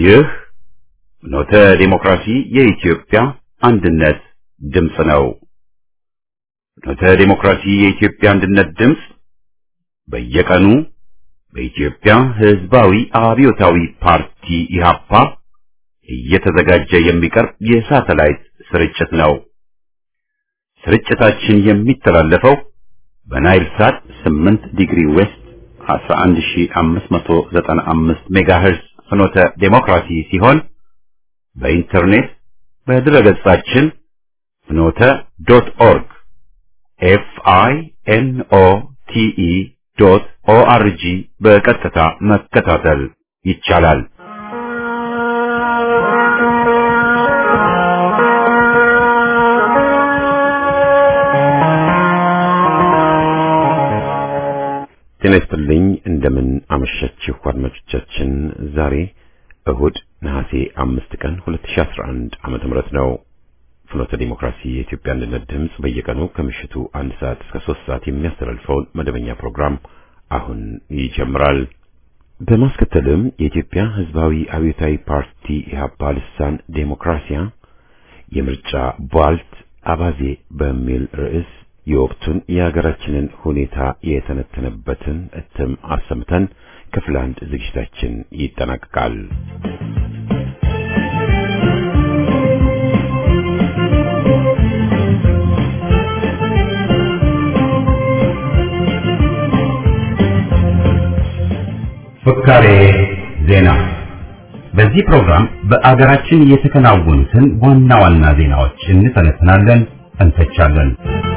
ይህ ኖተ ዲሞክራሲ የኢትዮጵያ አንድነት ድምፅ ነው። ኖተ ዲሞክራሲ የኢትዮጵያ አንድነት ድምፅ በየቀኑ በኢትዮጵያ ሕዝባዊ አብዮታዊ ፓርቲ ኢህአፓ እየተዘጋጀ የሚቀርብ የሳተላይት ስርጭት ነው። ስርጭታችን የሚተላለፈው በናይል ሳት 8 ዲግሪ ዌስት 11595 ሜጋሄርዝ ፍኖተ ዴሞክራሲ ሲሆን በኢንተርኔት በድረገጻችን ፍኖተ ዶት ኦርግ ኤፍ አይ ኤን ኦ ቲ ኢ ዶት ኦ አር ጂ በቀጥታ መከታተል ይቻላል። ጤና ይስጥልኝ። እንደምን አመሻችሁ አድማጮቻችን። ዛሬ እሁድ ነሐሴ አምስት ቀን 2011 ዓመተ ምህረት ነው። ፍኖተ ዲሞክራሲ የኢትዮጵያ አንድነት ድምፅ በየቀኑ ከምሽቱ አንድ ሰዓት እስከ ሶስት ሰዓት የሚያስተላልፈውን መደበኛ ፕሮግራም አሁን ይጀምራል። በማስከተልም የኢትዮጵያ ሕዝባዊ አብዮታዊ ፓርቲ ኢህአፓ ልሳን ዴሞክራሲያ የምርጫ ቧልት አባዜ በሚል ርዕስ የወቅቱን የሀገራችንን ሁኔታ የተነተነበትን እትም አሰምተን ክፍል አንድ ዝግጅታችን ይጠናቀቃል። ፍካሬ ዜና። በዚህ ፕሮግራም በአገራችን የተከናወኑትን ዋና ዋና ዜናዎች እንተነትናለን፣ እንተቻለን።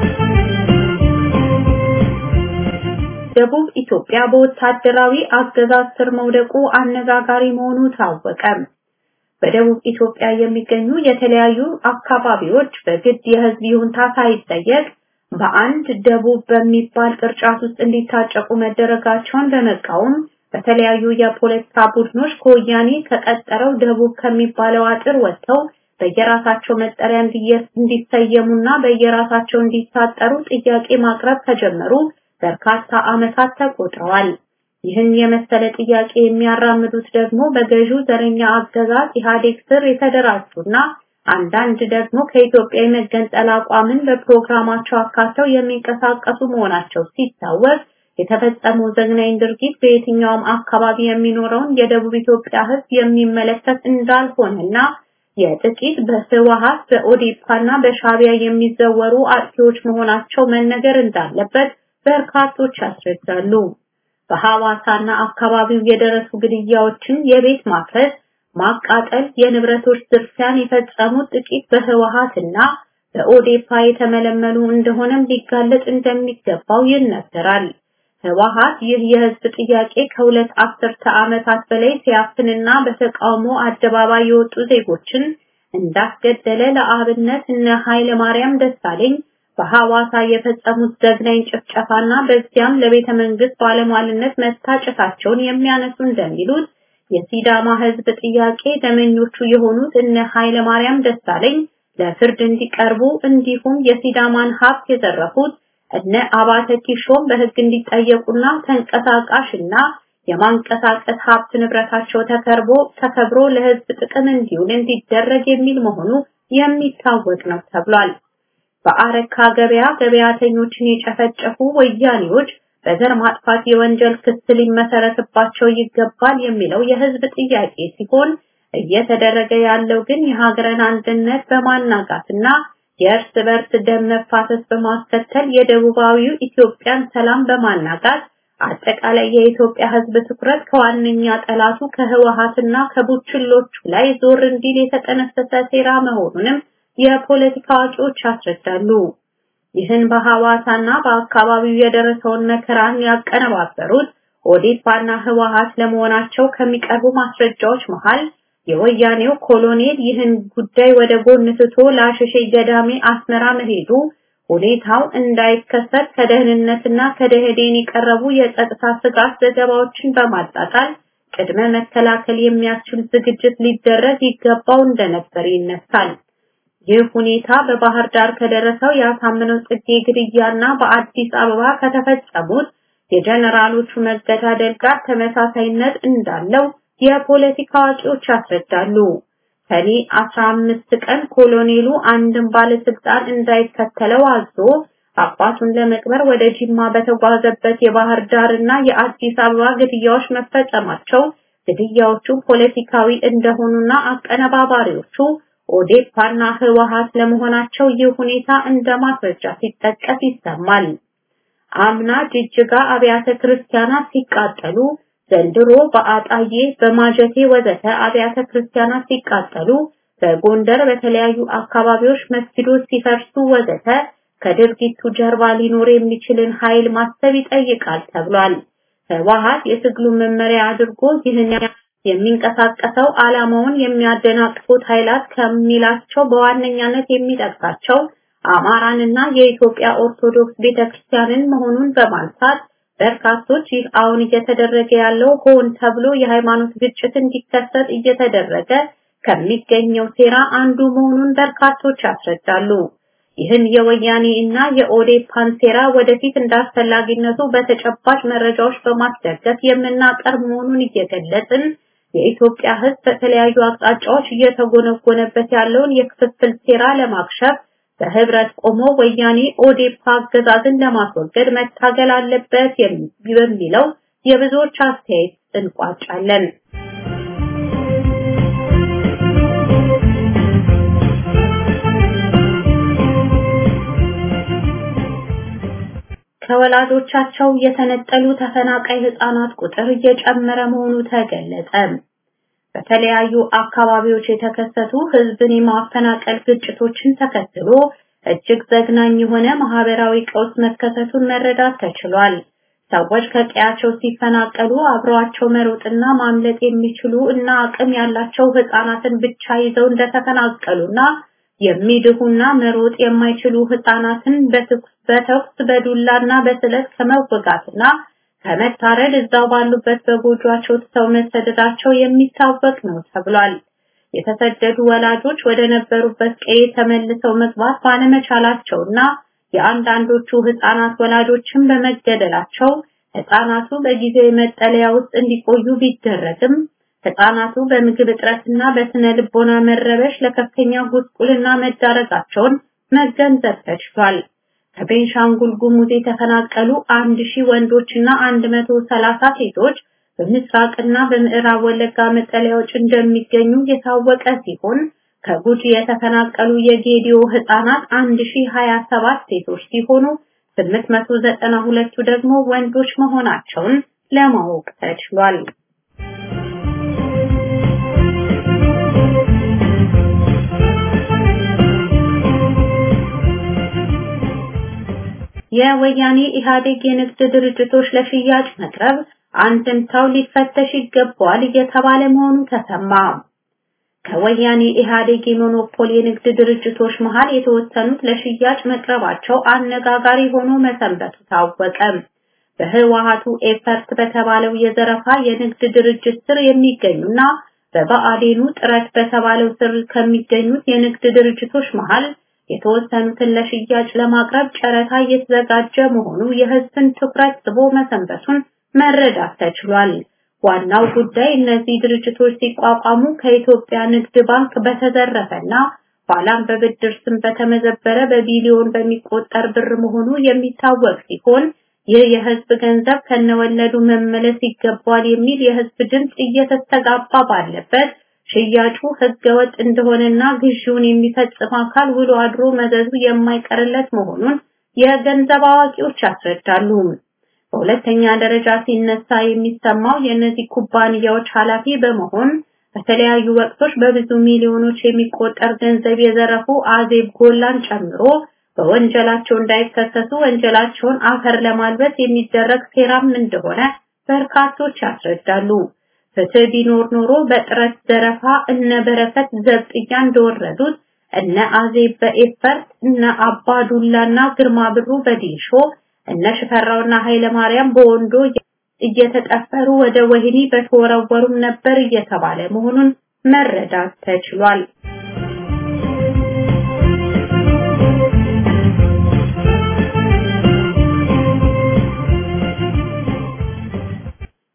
ደቡብ ኢትዮጵያ በወታደራዊ አገዛዝ ስር መውደቁ አነጋጋሪ መሆኑ ታወቀ። በደቡብ ኢትዮጵያ የሚገኙ የተለያዩ አካባቢዎች በግድ የህዝብ ይሁንታ ሳይጠየቅ በአንድ ደቡብ በሚባል ቅርጫት ውስጥ እንዲታጨቁ መደረጋቸውን በመቃወም በተለያዩ የፖለቲካ ቡድኖች ከወያኔ ከቀጠረው ደቡብ ከሚባለው አጥር ወጥተው በየራሳቸው መጠሪያ እንዲሰየሙና በየራሳቸው እንዲታጠሩ ጥያቄ ማቅረብ ከጀመሩ በርካታ ዓመታት ተቆጥረዋል። ይህን የመሰለ ጥያቄ የሚያራምዱት ደግሞ በገዢው ዘረኛ አገዛዝ ኢህአዴግ ስር የተደራጁና አንዳንድ ደግሞ ከኢትዮጵያ የመገንጠል አቋምን በፕሮግራማቸው አካተው የሚንቀሳቀሱ መሆናቸው ሲታወቅ የተፈጸመው ዘግናኝ ድርጊት በየትኛውም አካባቢ የሚኖረውን የደቡብ ኢትዮጵያ ሕዝብ የሚመለከት እንዳልሆነና የጥቂት በህወሓት በኦዴፓና በሻቢያ የሚዘወሩ አጥፊዎች መሆናቸው መነገር እንዳለበት በርካቶች ያስረዳሉ። በሐዋሳና አካባቢው የደረሱ ግድያዎችን፣ የቤት ማፍረስ፣ ማቃጠል፣ የንብረቶች ዝርፊያን የፈጸሙት ጥቂት በህወሓትና በኦዴፓ የተመለመሉ እንደሆነም ሊጋለጥ እንደሚገባው ይነገራል። ህወሓት ይህ የህዝብ ጥያቄ ከሁለት አስርተ ዓመታት በላይ ሲያፍንና በተቃውሞ አደባባይ የወጡ ዜጎችን እንዳስገደለ ለአብነት እነ ኃይለ ማርያም ደሳለኝ በሐዋሳ የፈጸሙት ዘግናኝ ጭፍጨፋና በዚያም ለቤተ መንግስት ባለሟልነት መታጨታቸውን የሚያነሱ እንደሚሉት የሲዳማ ህዝብ ጥያቄ ደመኞቹ የሆኑት እነ ኃይለ ማርያም ደሳለኝ ለፍርድ እንዲቀርቡ እንዲሁም የሲዳማን ሀብት የዘረፉት እነ አባተ ኪሾም በህግ እንዲጠየቁና ተንቀሳቃሽና የማንቀሳቀስ ሀብት ንብረታቸው ተከርቦ ተከብሮ ለህዝብ ጥቅም እንዲውል እንዲደረግ የሚል መሆኑ የሚታወቅ ነው ተብሏል። በአረካ ገበያ ገበያተኞችን የጨፈጨፉ ወያኔዎች በዘር ማጥፋት የወንጀል ክስ ሊመሰረትባቸው ይገባል የሚለው የህዝብ ጥያቄ ሲሆን እየተደረገ ያለው ግን የሀገርን አንድነት በማናጋትና የእርስ በርስ ደም መፋሰስ በማስከተል የደቡባዊው ኢትዮጵያን ሰላም በማናጋት አጠቃላይ የኢትዮጵያ ህዝብ ትኩረት ከዋነኛ ጠላቱ ከህወሓትና ከቡችሎቹ ላይ ዞር እንዲል የተጠነሰሰ ሴራ መሆኑንም የፖለቲካ አዋቂዎች ያስረዳሉ። ይህን በሐዋሳና በአካባቢው የደረሰውን መከራን ያቀነባበሩት ኦዴፓና ህወሓት ለመሆናቸው ከሚቀርቡ ማስረጃዎች መሃል የወያኔው ኮሎኔል ይህን ጉዳይ ወደ ጎን ትቶ ለአሸሼ ገዳሜ አስመራ መሄዱ ሁኔታው እንዳይከሰት ከደህንነትና ከደህዴን የቀረቡ የጸጥታ ስጋት ዘገባዎችን በማጣጣል ቅድመ መከላከል የሚያስችል ዝግጅት ሊደረግ ይገባው እንደነበር ይነሳል። ይህ ሁኔታ በባህር ዳር ከደረሰው የአሳምነው ጽጌ ግድያና በአዲስ አበባ ከተፈጸሙት የጀነራሎቹ መገዳደል ጋር ተመሳሳይነት እንዳለው የፖለቲካ አዋቂዎች ያስረዳሉ። ሰኔ 15 ቀን ኮሎኔሉ አንድን ባለስልጣን እንዳይከተለው አዞ አባቱን ለመቅበር ወደ ጂማ በተጓዘበት የባህር ዳር እና የአዲስ አበባ ግድያዎች መፈጸማቸው ግድያዎቹ ፖለቲካዊ እንደሆኑና አቀነባባሪዎቹ ኦዴፓና ህወሓት ለመሆናቸው ይህ ሁኔታ እንደ ማስረጃ ሲጠቀስ ይሰማል። አምና ጅጅጋ አብያተ ክርስቲያናት ሲቃጠሉ፣ ዘንድሮ በአጣዬ በማጀቴ ወዘተ አብያተ ክርስቲያናት ሲቃጠሉ፣ በጎንደር በተለያዩ አካባቢዎች መስጊዶች ሲፈርሱ ወዘተ ከድርጊቱ ጀርባ ሊኖር የሚችልን ኃይል ማሰብ ይጠይቃል ተብሏል። ህወሓት የትግሉ መመሪያ አድርጎ ይህን የሚንቀሳቀሰው ዓላማውን የሚያደናቅፉት ኃይላት ከሚላቸው በዋነኛነት የሚጠቅሳቸው አማራንና የኢትዮጵያ ኦርቶዶክስ ቤተክርስቲያንን መሆኑን በማንሳት በርካቶች ይህ አሁን እየተደረገ ያለው ሆን ተብሎ የሃይማኖት ግጭት እንዲከሰት እየተደረገ ከሚገኘው ሴራ አንዱ መሆኑን በርካቶች ያስረዳሉ። ይህን የወያኔ እና የኦዴፓን ሴራ ወደፊት እንዳስፈላጊነቱ በተጨባጭ መረጃዎች በማስደገፍ የምናቀርብ መሆኑን እየገለጽን የኢትዮጵያ ሕዝብ በተለያዩ አቅጣጫዎች እየተጎነጎነበት ያለውን የክፍፍል ሴራ ለማክሸፍ በህብረት ቆሞ ወያኔ ኦዴፓ አገዛዝን ለማስወገድ መታገል አለበት በሚለው የብዙዎች አስተያየት እንቋጫለን። ከወላጆቻቸው የተነጠሉ ተፈናቃይ ህፃናት ቁጥር እየጨመረ መሆኑ ተገለጸ። በተለያዩ አካባቢዎች የተከሰቱ ህዝብን የማፈናቀል ግጭቶችን ተከትሎ እጅግ ዘግናኝ የሆነ ማህበራዊ ቀውስ መከሰቱን መረዳት ተችሏል። ሰዎች ከቀያቸው ሲፈናቀሉ አብረዋቸው መሮጥና ማምለጥ የሚችሉ እና አቅም ያላቸው ህፃናትን ብቻ ይዘው እንደተፈናቀሉና የሚድሁና መሮጥ የማይችሉ ህፃናትን በተኩስ በዱላና በስለት ከመወጋትና ከመታረድ እዛው ባሉበት በጎጇቸው ትተው መሰደዳቸው የሚታወቅ ነው ተብሏል። የተሰደዱ ወላጆች ወደ ነበሩበት ቀዬ ተመልሰው መግባት ባለመቻላቸውና የአንዳንዶቹ ህፃናት ወላጆችን በመገደላቸው ህፃናቱ በጊዜያዊ መጠለያ ውስጥ እንዲቆዩ ቢደረግም ህፃናቱ በምግብ እጥረትና በስነ ልቦና መረበሽ ለከፍተኛ ጉስቁልና መዳረጋቸውን መገንዘብ ተችሏል። ከቤንሻንጉል ጉሙዝ የተፈናቀሉ አንድ ሺህ ወንዶችና አንድ መቶ ሰላሳ ሴቶች በምስራቅና በምዕራብ ወለጋ መጠለያዎች እንደሚገኙ የታወቀ ሲሆን ከጉጂ የተፈናቀሉ የጌዲዮ ህፃናት 1027 ሴቶች ሲሆኑ 892ቱ ደግሞ ወንዶች መሆናቸውን ለማወቅ ተችሏል። የወያኔ ኢህአዴግ የንግድ ድርጅቶች ለሽያጭ መቅረብ አንድምታው ሊፈተሽ ይገባዋል እየተባለ መሆኑ ተሰማ። ከወያኔ ኢህአዴግ የሞኖፖል የንግድ ድርጅቶች መሃል የተወሰኑት ለሽያጭ መቅረባቸው አነጋጋሪ ሆኖ መሰንበቱ ታወቀ። በህወሓቱ ኤፈርት በተባለው የዘረፋ የንግድ ድርጅት ስር የሚገኙና በብአዴኑ ጥረት በተባለው ስር ከሚገኙት የንግድ ድርጅቶች መሃል የተወሰኑትን ለሽያጭ ለማቅረብ ጨረታ እየተዘጋጀ መሆኑ የህዝብን ትኩረት ስቦ መሰንበቱን መረዳት ተችሏል። ዋናው ጉዳይ እነዚህ ድርጅቶች ሲቋቋሙ ከኢትዮጵያ ንግድ ባንክ በተዘረፈና ኋላም በብድር ስም በተመዘበረ በቢሊዮን በሚቆጠር ብር መሆኑ የሚታወቅ ሲሆን ይህ የህዝብ ገንዘብ ከነወለዱ መመለስ ይገባል የሚል የህዝብ ድምፅ እየተስተጋባ ባለበት ሽያጩ ህገወጥ እንደሆነና ግዢውን የሚፈጽም አካል ውሎ አድሮ መዘዙ የማይቀርለት መሆኑን የገንዘብ አዋቂዎች ያስረዳሉ። በሁለተኛ ደረጃ ሲነሳ የሚሰማው የእነዚህ ኩባንያዎች ኃላፊ በመሆን በተለያዩ ወቅቶች በብዙ ሚሊዮኖች የሚቆጠር ገንዘብ የዘረፉ አዜብ ጎላን ጨምሮ በወንጀላቸው እንዳይከሰሱ ወንጀላቸውን አፈር ለማልበስ የሚደረግ ሴራም እንደሆነ በርካቶች ያስረዳሉ። ፍትህ ቢኖር ኖሮ በጥረት ዘረፋ እነ በረከት ዘብጥያ እንደወረዱት እነ አዜብ በኤፈርት እነ አባዱላና ግርማ ብሩ በዲሾ እነ ሽፈራውና ኃይለ ማርያም በወንዶ እየተጠፈሩ ወደ ወህኒ በተወረወሩም ነበር እየተባለ መሆኑን መረዳት ተችሏል።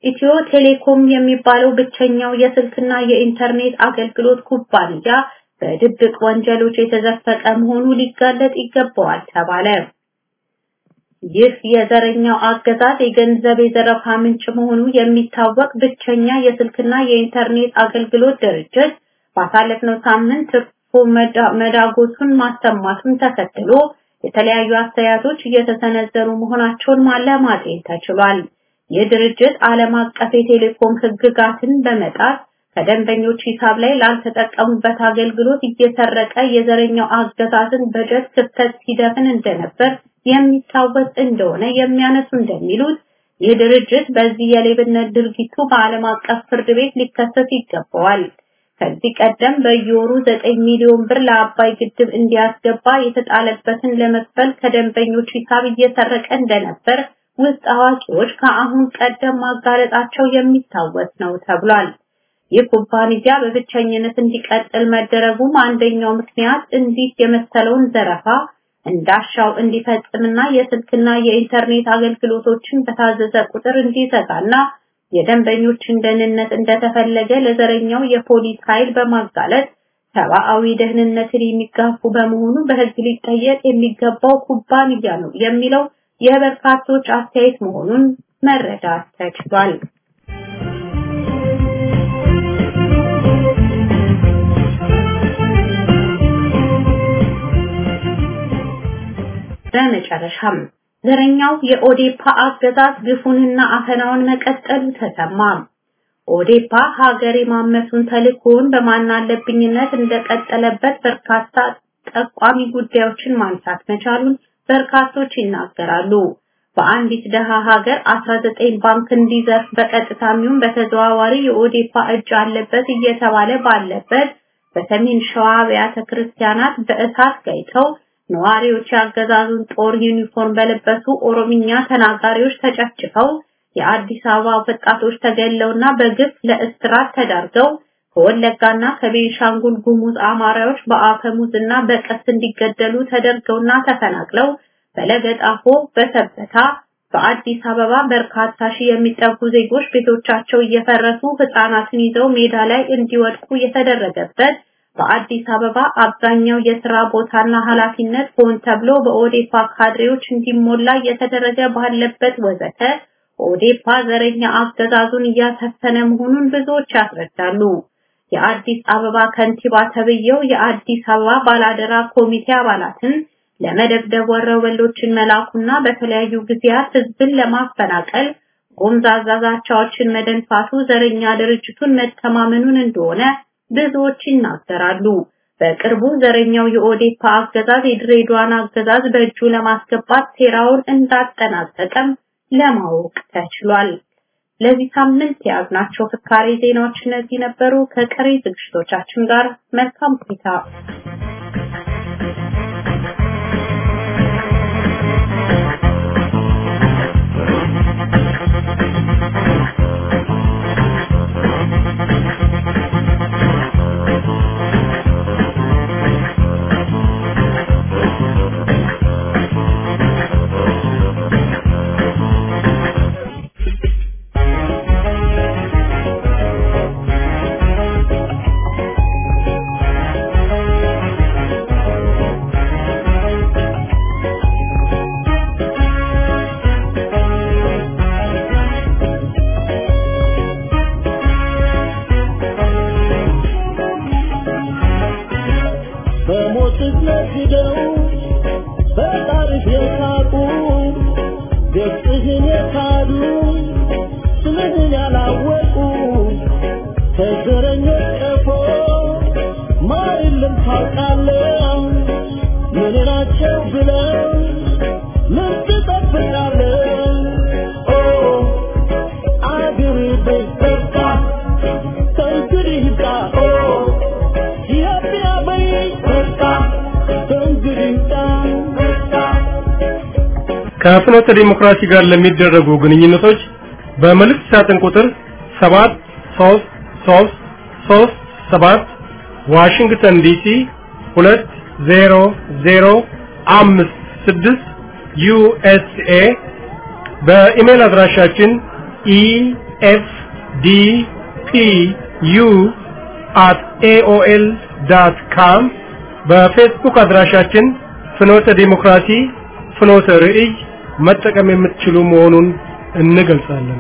ኢትዮ ቴሌኮም የሚባለው ብቸኛው የስልክና የኢንተርኔት አገልግሎት ኩባንያ በድብቅ ወንጀሎች የተዘፈቀ መሆኑ ሊጋለጥ ይገባዋል ተባለ። ይህ የዘረኛው አገዛዝ የገንዘብ የዘረፋ ምንጭ መሆኑ የሚታወቅ ብቸኛ የስልክና የኢንተርኔት አገልግሎት ድርጅት ባሳለፍነው ሳምንት ትርፉ መዳጎቱን ማሰማቱን ተከትሎ የተለያዩ አስተያየቶች እየተሰነዘሩ መሆናቸውን ማለማጤን ተችሏል። ይህ ድርጅት ዓለም አቀፍ የቴሌኮም ሕግጋትን በመጣስ ከደንበኞች ሂሳብ ላይ ላልተጠቀሙበት አገልግሎት እየሰረቀ የዘረኛው አገዛዝን በጀት ክፍተት ሲደፍን እንደነበር የሚታወስ እንደሆነ የሚያነሱ እንደሚሉት ይህ ድርጅት በዚህ የሌብነት ድርጊቱ በዓለም አቀፍ ፍርድ ቤት ሊከሰስ ይገባዋል። ከዚህ ቀደም በየወሩ 9 ሚሊዮን ብር ለአባይ ግድብ እንዲያስገባ የተጣለበትን ለመክፈል ከደንበኞች ሂሳብ እየሰረቀ እንደነበር ውስጥ አዋቂዎች ከአሁን ቀደም ማጋለጣቸው የሚታወስ ነው ተብሏል። ይህ ኩባንያ በብቸኝነት እንዲቀጥል መደረጉም አንደኛው ምክንያት እንዲህ የመሰለውን ዘረፋ እንዳሻው እንዲፈጽምና የስልክና የኢንተርኔት አገልግሎቶችን በታዘዘ ቁጥር እንዲዘጋና የደንበኞችን ደህንነት እንደተፈለገ ለዘረኛው የፖሊስ ኃይል በማጋለጥ ሰብአዊ ደህንነትን የሚጋፉ በመሆኑ በሕግ ሊጠየቅ የሚገባው ኩባንያ ነው የሚለው የበርካቶች አስተያየት መሆኑን መረዳት ተችሏል። በመጨረሻም ዘረኛው የኦዴፓ አገዛዝ ግፉንና አፈናውን መቀጠሉ ተሰማ። ኦዴፓ ሀገር የማመሱን ተልእኮውን በማናለብኝነት እንደቀጠለበት በርካታ ጠቋሚ ጉዳዮችን ማንሳት መቻሉን በርካቶች ይናገራሉ። በአንዲት ደሃ ሀገር 19 ባንክ እንዲዘርፍ በቀጥታም ይሁን በተዘዋዋሪ የኦዴፓ እጅ አለበት እየተባለ ባለበት በሰሜን ሸዋ አብያተ ክርስቲያናት በእሳት ጋይተው ነዋሪዎች ያገዛዙን ጦር ዩኒፎርም በለበሱ ኦሮምኛ ተናጋሪዎች ተጨፍጭፈው የአዲስ አበባ ወጣቶች ተገለውና በግፍ ለእስራት ተዳርገው ከወለጋና ከቤንሻንጉል ጉሙዝ አማራዎች በአፈሙዝና በቀስት እንዲገደሉ ተደርገውና ተፈናቅለው በለገጣፎ በሰበታ በአዲስ አበባ በርካታ ሺህ የሚጠጉ ዜጎች ቤቶቻቸው እየፈረሱ ህፃናትን ይዘው ሜዳ ላይ እንዲወድቁ የተደረገበት በአዲስ አበባ አብዛኛው የስራ ቦታና ኃላፊነት ሆን ተብሎ በኦዴፓ ካድሬዎች እንዲሞላ እየተደረገ ባለበት ወዘተ ኦዴፓ ዘረኛ አገዛዙን እያሰፈነ መሆኑን ብዙዎች ያስረዳሉ። የአዲስ አበባ ከንቲባ ተብየው የአዲስ አበባ ባላደራ ኮሚቴ አባላትን ለመደብደብ ወረበሎችን መላኩና በተለያዩ ጊዜያት ህዝብን ለማፈናቀል ጎምዛዛ ዛቻዎችን መደንፋቱ ዘረኛ ድርጅቱን መተማመኑን እንደሆነ ብዙዎች ይናገራሉ። በቅርቡ ዘረኛው የኦዴፓ አገዛዝ የድሬዳዋን አገዛዝ በእጁ ለማስገባት ሴራውን እንዳጠናቀቀም ለማወቅ ተችሏል። ለዚህ ሳምንት የያዝናቸው ፍካሬ ዜናዎች እነዚህ ነበሩ። ከቀሪ ዝግጅቶቻችን ጋር መልካም ቆይታ። ከፍኖተ ዲሞክራሲ ጋር ለሚደረጉ ግንኙነቶች በመልእክት ሳጥን ቁጥር 73337 ዋሽንግተን ዲሲ 20056 ዩኤስኤ በኢሜል አድራሻችን ኤፍ ዲ ፒ ዩ አት ኤኦኤል ዳት ካም በፌስቡክ አድራሻችን ፍኖተ ዲሞክራሲ ፍኖተ ርዕይ መጠቀም የምትችሉ መሆኑን እንገልጻለን።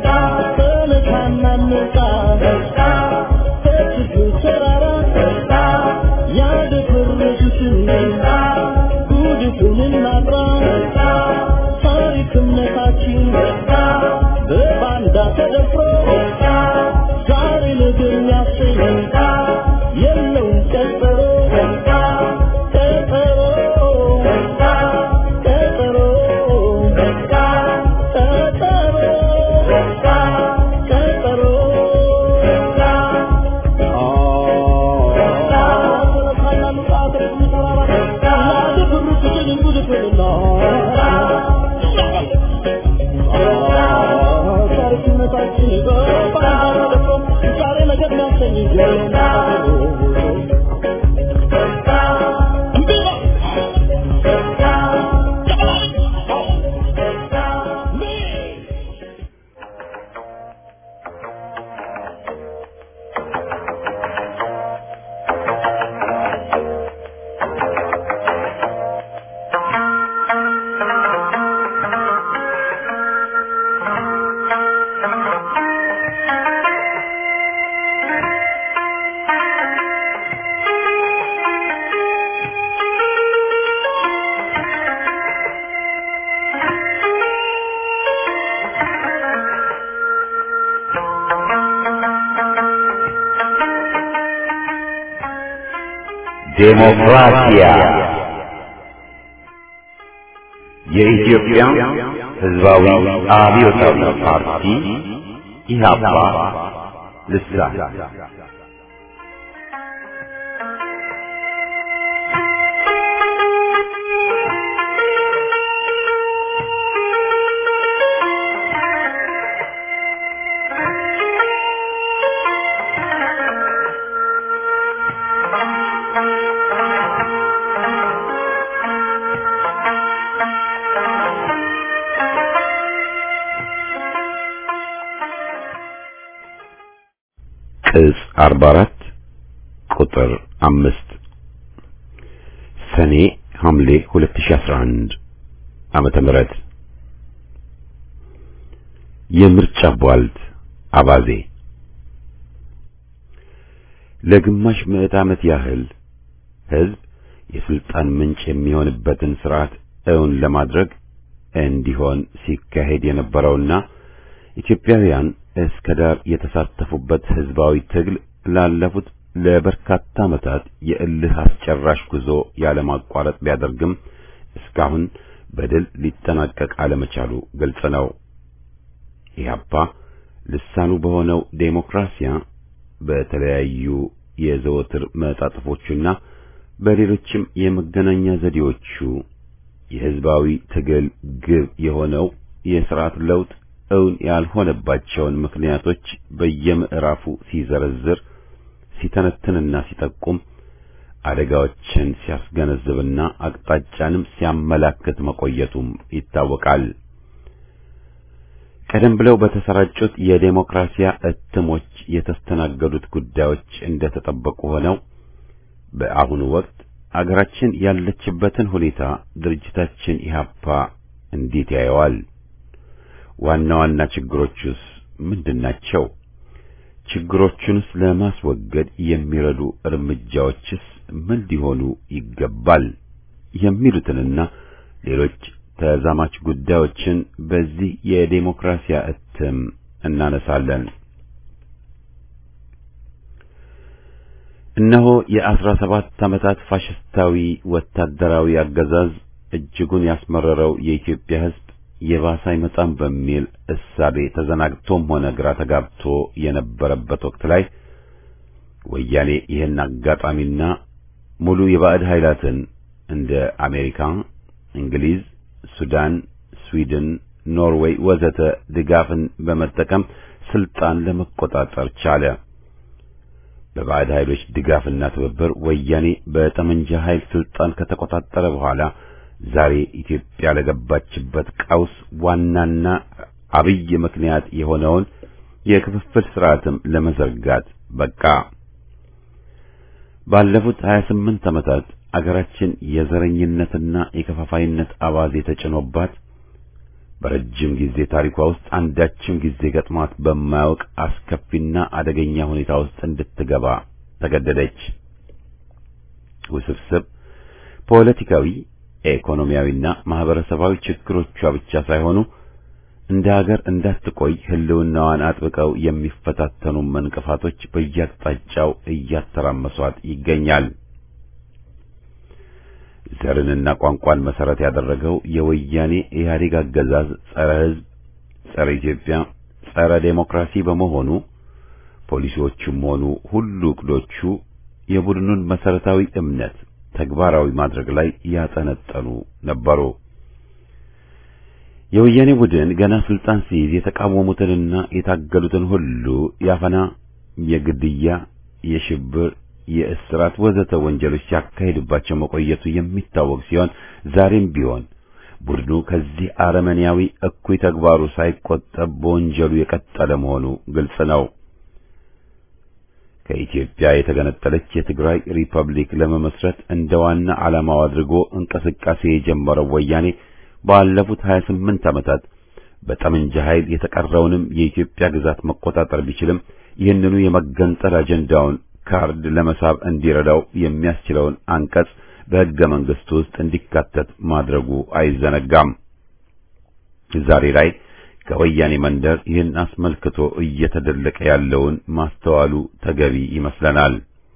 ዴሞክራሲያ የኢትዮጵያ ሕዝባዊ አብዮታዊ ፓርቲ ኢህአፓ ልሳን ቅጽ 44 ቁጥር 5 ሰኔ ሐምሌ 2011 ዓመተ ምህረት የምርጫ ቧልት አባዜ ለግማሽ ምዕት ዓመት ያህል ሕዝብ የስልጣን ምንጭ የሚሆንበትን ስርዓት እውን ለማድረግ እንዲሆን ሲካሄድ የነበረውና ኢትዮጵያውያን እስከ ዳር የተሳተፉበት ህዝባዊ ትግል ላለፉት ለበርካታ ዓመታት የእልህ አስጨራሽ ጉዞ ያለማቋረጥ ቢያደርግም እስካሁን በድል ሊጠናቀቅ አለመቻሉ ግልጽ ነው። ኢህአፓ ልሳኑ በሆነው ዴሞክራሲያ በተለያዩ የዘወትር መጣጥፎቹና በሌሎችም የመገናኛ ዘዴዎቹ የህዝባዊ ትግል ግብ የሆነው የሥርዓት ለውጥ እውን ያልሆነባቸውን ምክንያቶች በየምዕራፉ ሲዘረዝር ሲተነትንና ሲጠቁም አደጋዎችን ሲያስገነዝብና አቅጣጫንም ሲያመላክት መቆየቱም ይታወቃል። ቀደም ብለው በተሰራጩት የዴሞክራሲያ እትሞች የተስተናገዱት ጉዳዮች እንደተጠበቁ ሆነው በአሁኑ ወቅት አገራችን ያለችበትን ሁኔታ ድርጅታችን ኢህአፓ እንዴት ያየዋል? ዋና ዋና ችግሮቹስ ምንድናቸው? ችግሮቹንስ ለማስወገድ የሚረዱ እርምጃዎችስ ምን ሊሆኑ ይገባል? የሚሉትንና ሌሎች ተዛማች ጉዳዮችን በዚህ የዴሞክራሲያ እትም እናነሳለን። እነሆ የአስራ ሰባት ዓመታት ፋሽስታዊ ወታደራዊ አገዛዝ እጅጉን ያስመረረው የኢትዮጵያ ሕዝብ የባሰ አይመጣም በሚል እሳቤ ተዘናግቶም ሆነ ግራ ተጋብቶ የነበረበት ወቅት ላይ ወያኔ ይህን አጋጣሚና ሙሉ የባዕድ ኃይላትን እንደ አሜሪካ፣ እንግሊዝ፣ ሱዳን፣ ስዊድን፣ ኖርዌይ ወዘተ ድጋፍን በመጠቀም ስልጣን ለመቆጣጠር ቻለ። በባዕድ ኃይሎች ድጋፍና ትብብር ወያኔ በጠመንጃ ኃይል ስልጣን ከተቆጣጠረ በኋላ ዛሬ ኢትዮጵያ ለገባችበት ቀውስ ዋናና አብይ ምክንያት የሆነውን የክፍፍል ስርዓትም ለመዘርጋት በቃ። ባለፉት 28 ዓመታት አገራችን የዘረኝነትና የከፋፋይነት አባዜ ተጭኖባት በረጅም ጊዜ ታሪኳ ውስጥ አንዳችም ጊዜ ገጥሟት በማያውቅ አስከፊና አደገኛ ሁኔታ ውስጥ እንድትገባ ተገደደች። ውስብስብ ፖለቲካዊ፣ ኢኮኖሚያዊና ማህበረሰባዊ ችግሮቿ ብቻ ሳይሆኑ እንደ ሀገር እንዳትቆይ ሕልውናዋን አጥብቀው የሚፈታተኑ እንቅፋቶች በየአቅጣጫው እያተራመሷት ይገኛል። ዘርንና ቋንቋን መሰረት ያደረገው የወያኔ ኢህአዴግ አገዛዝ ጸረ ሕዝብ፣ ጸረ ኢትዮጵያ፣ ጸረ ዴሞክራሲ በመሆኑ ፖሊሲዎቹም ሆኑ ሁሉ እቅዶቹ የቡድኑን መሰረታዊ እምነት ተግባራዊ ማድረግ ላይ ያጠነጠኑ ነበሩ። የወያኔ ቡድን ገና ስልጣን ሲይዝ የተቃወሙትንና የታገሉትን ሁሉ ያፈና፣ የግድያ፣ የሽብር የእስራት ወዘተ ወንጀሎች ሲያካሂድባቸው መቆየቱ የሚታወቅ ሲሆን ዛሬም ቢሆን ቡድኑ ከዚህ አረመኔያዊ እኩይ ተግባሩ ሳይቆጠብ በወንጀሉ የቀጠለ መሆኑ ግልጽ ነው። ከኢትዮጵያ የተገነጠለች የትግራይ ሪፐብሊክ ለመመስረት እንደ ዋና ዓላማው አድርጎ እንቅስቃሴ የጀመረው ወያኔ ባለፉት 28 ዓመታት በጠመንጃ ኃይል የተቀረውንም የኢትዮጵያ ግዛት መቆጣጠር ቢችልም ይህንኑ የመገንጠል አጀንዳውን ካርድ ለመሳብ እንዲረዳው የሚያስችለውን አንቀጽ በሕገ መንግሥቱ ውስጥ እንዲካተት ማድረጉ አይዘነጋም። ዛሬ ላይ ከወያኔ መንደር ይህን አስመልክቶ እየተደለቀ ያለውን ማስተዋሉ ተገቢ ይመስለናል።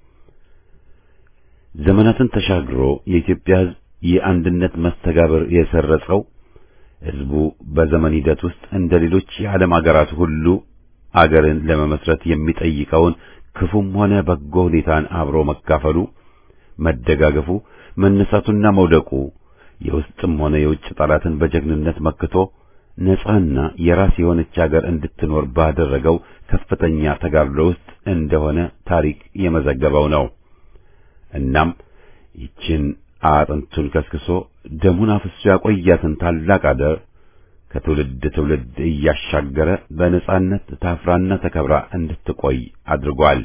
ዘመናትን ተሻግሮ የኢትዮጵያ ሕዝብ የአንድነት መስተጋብር የሰረጸው ሕዝቡ በዘመን ሂደት ውስጥ እንደ ሌሎች የዓለም አገራት ሁሉ አገርን ለመመስረት የሚጠይቀውን ክፉም ሆነ በጎ ሁኔታን አብሮ መካፈሉ፣ መደጋገፉ፣ መነሳቱና መውደቁ የውስጥም ሆነ የውጭ ጠላትን በጀግንነት መክቶ ነጻና የራስ የሆነች አገር እንድትኖር ባደረገው ከፍተኛ ተጋድሎ ውስጥ እንደሆነ ታሪክ የመዘገበው ነው። እናም ይችን አጥንቱን ከስክሶ ደሙን አፍሶ ያቆያትን ታላቅ አገር ከትውልድ ትውልድ እያሻገረ በነጻነት ታፍራና ተከብራ እንድትቆይ አድርጓል።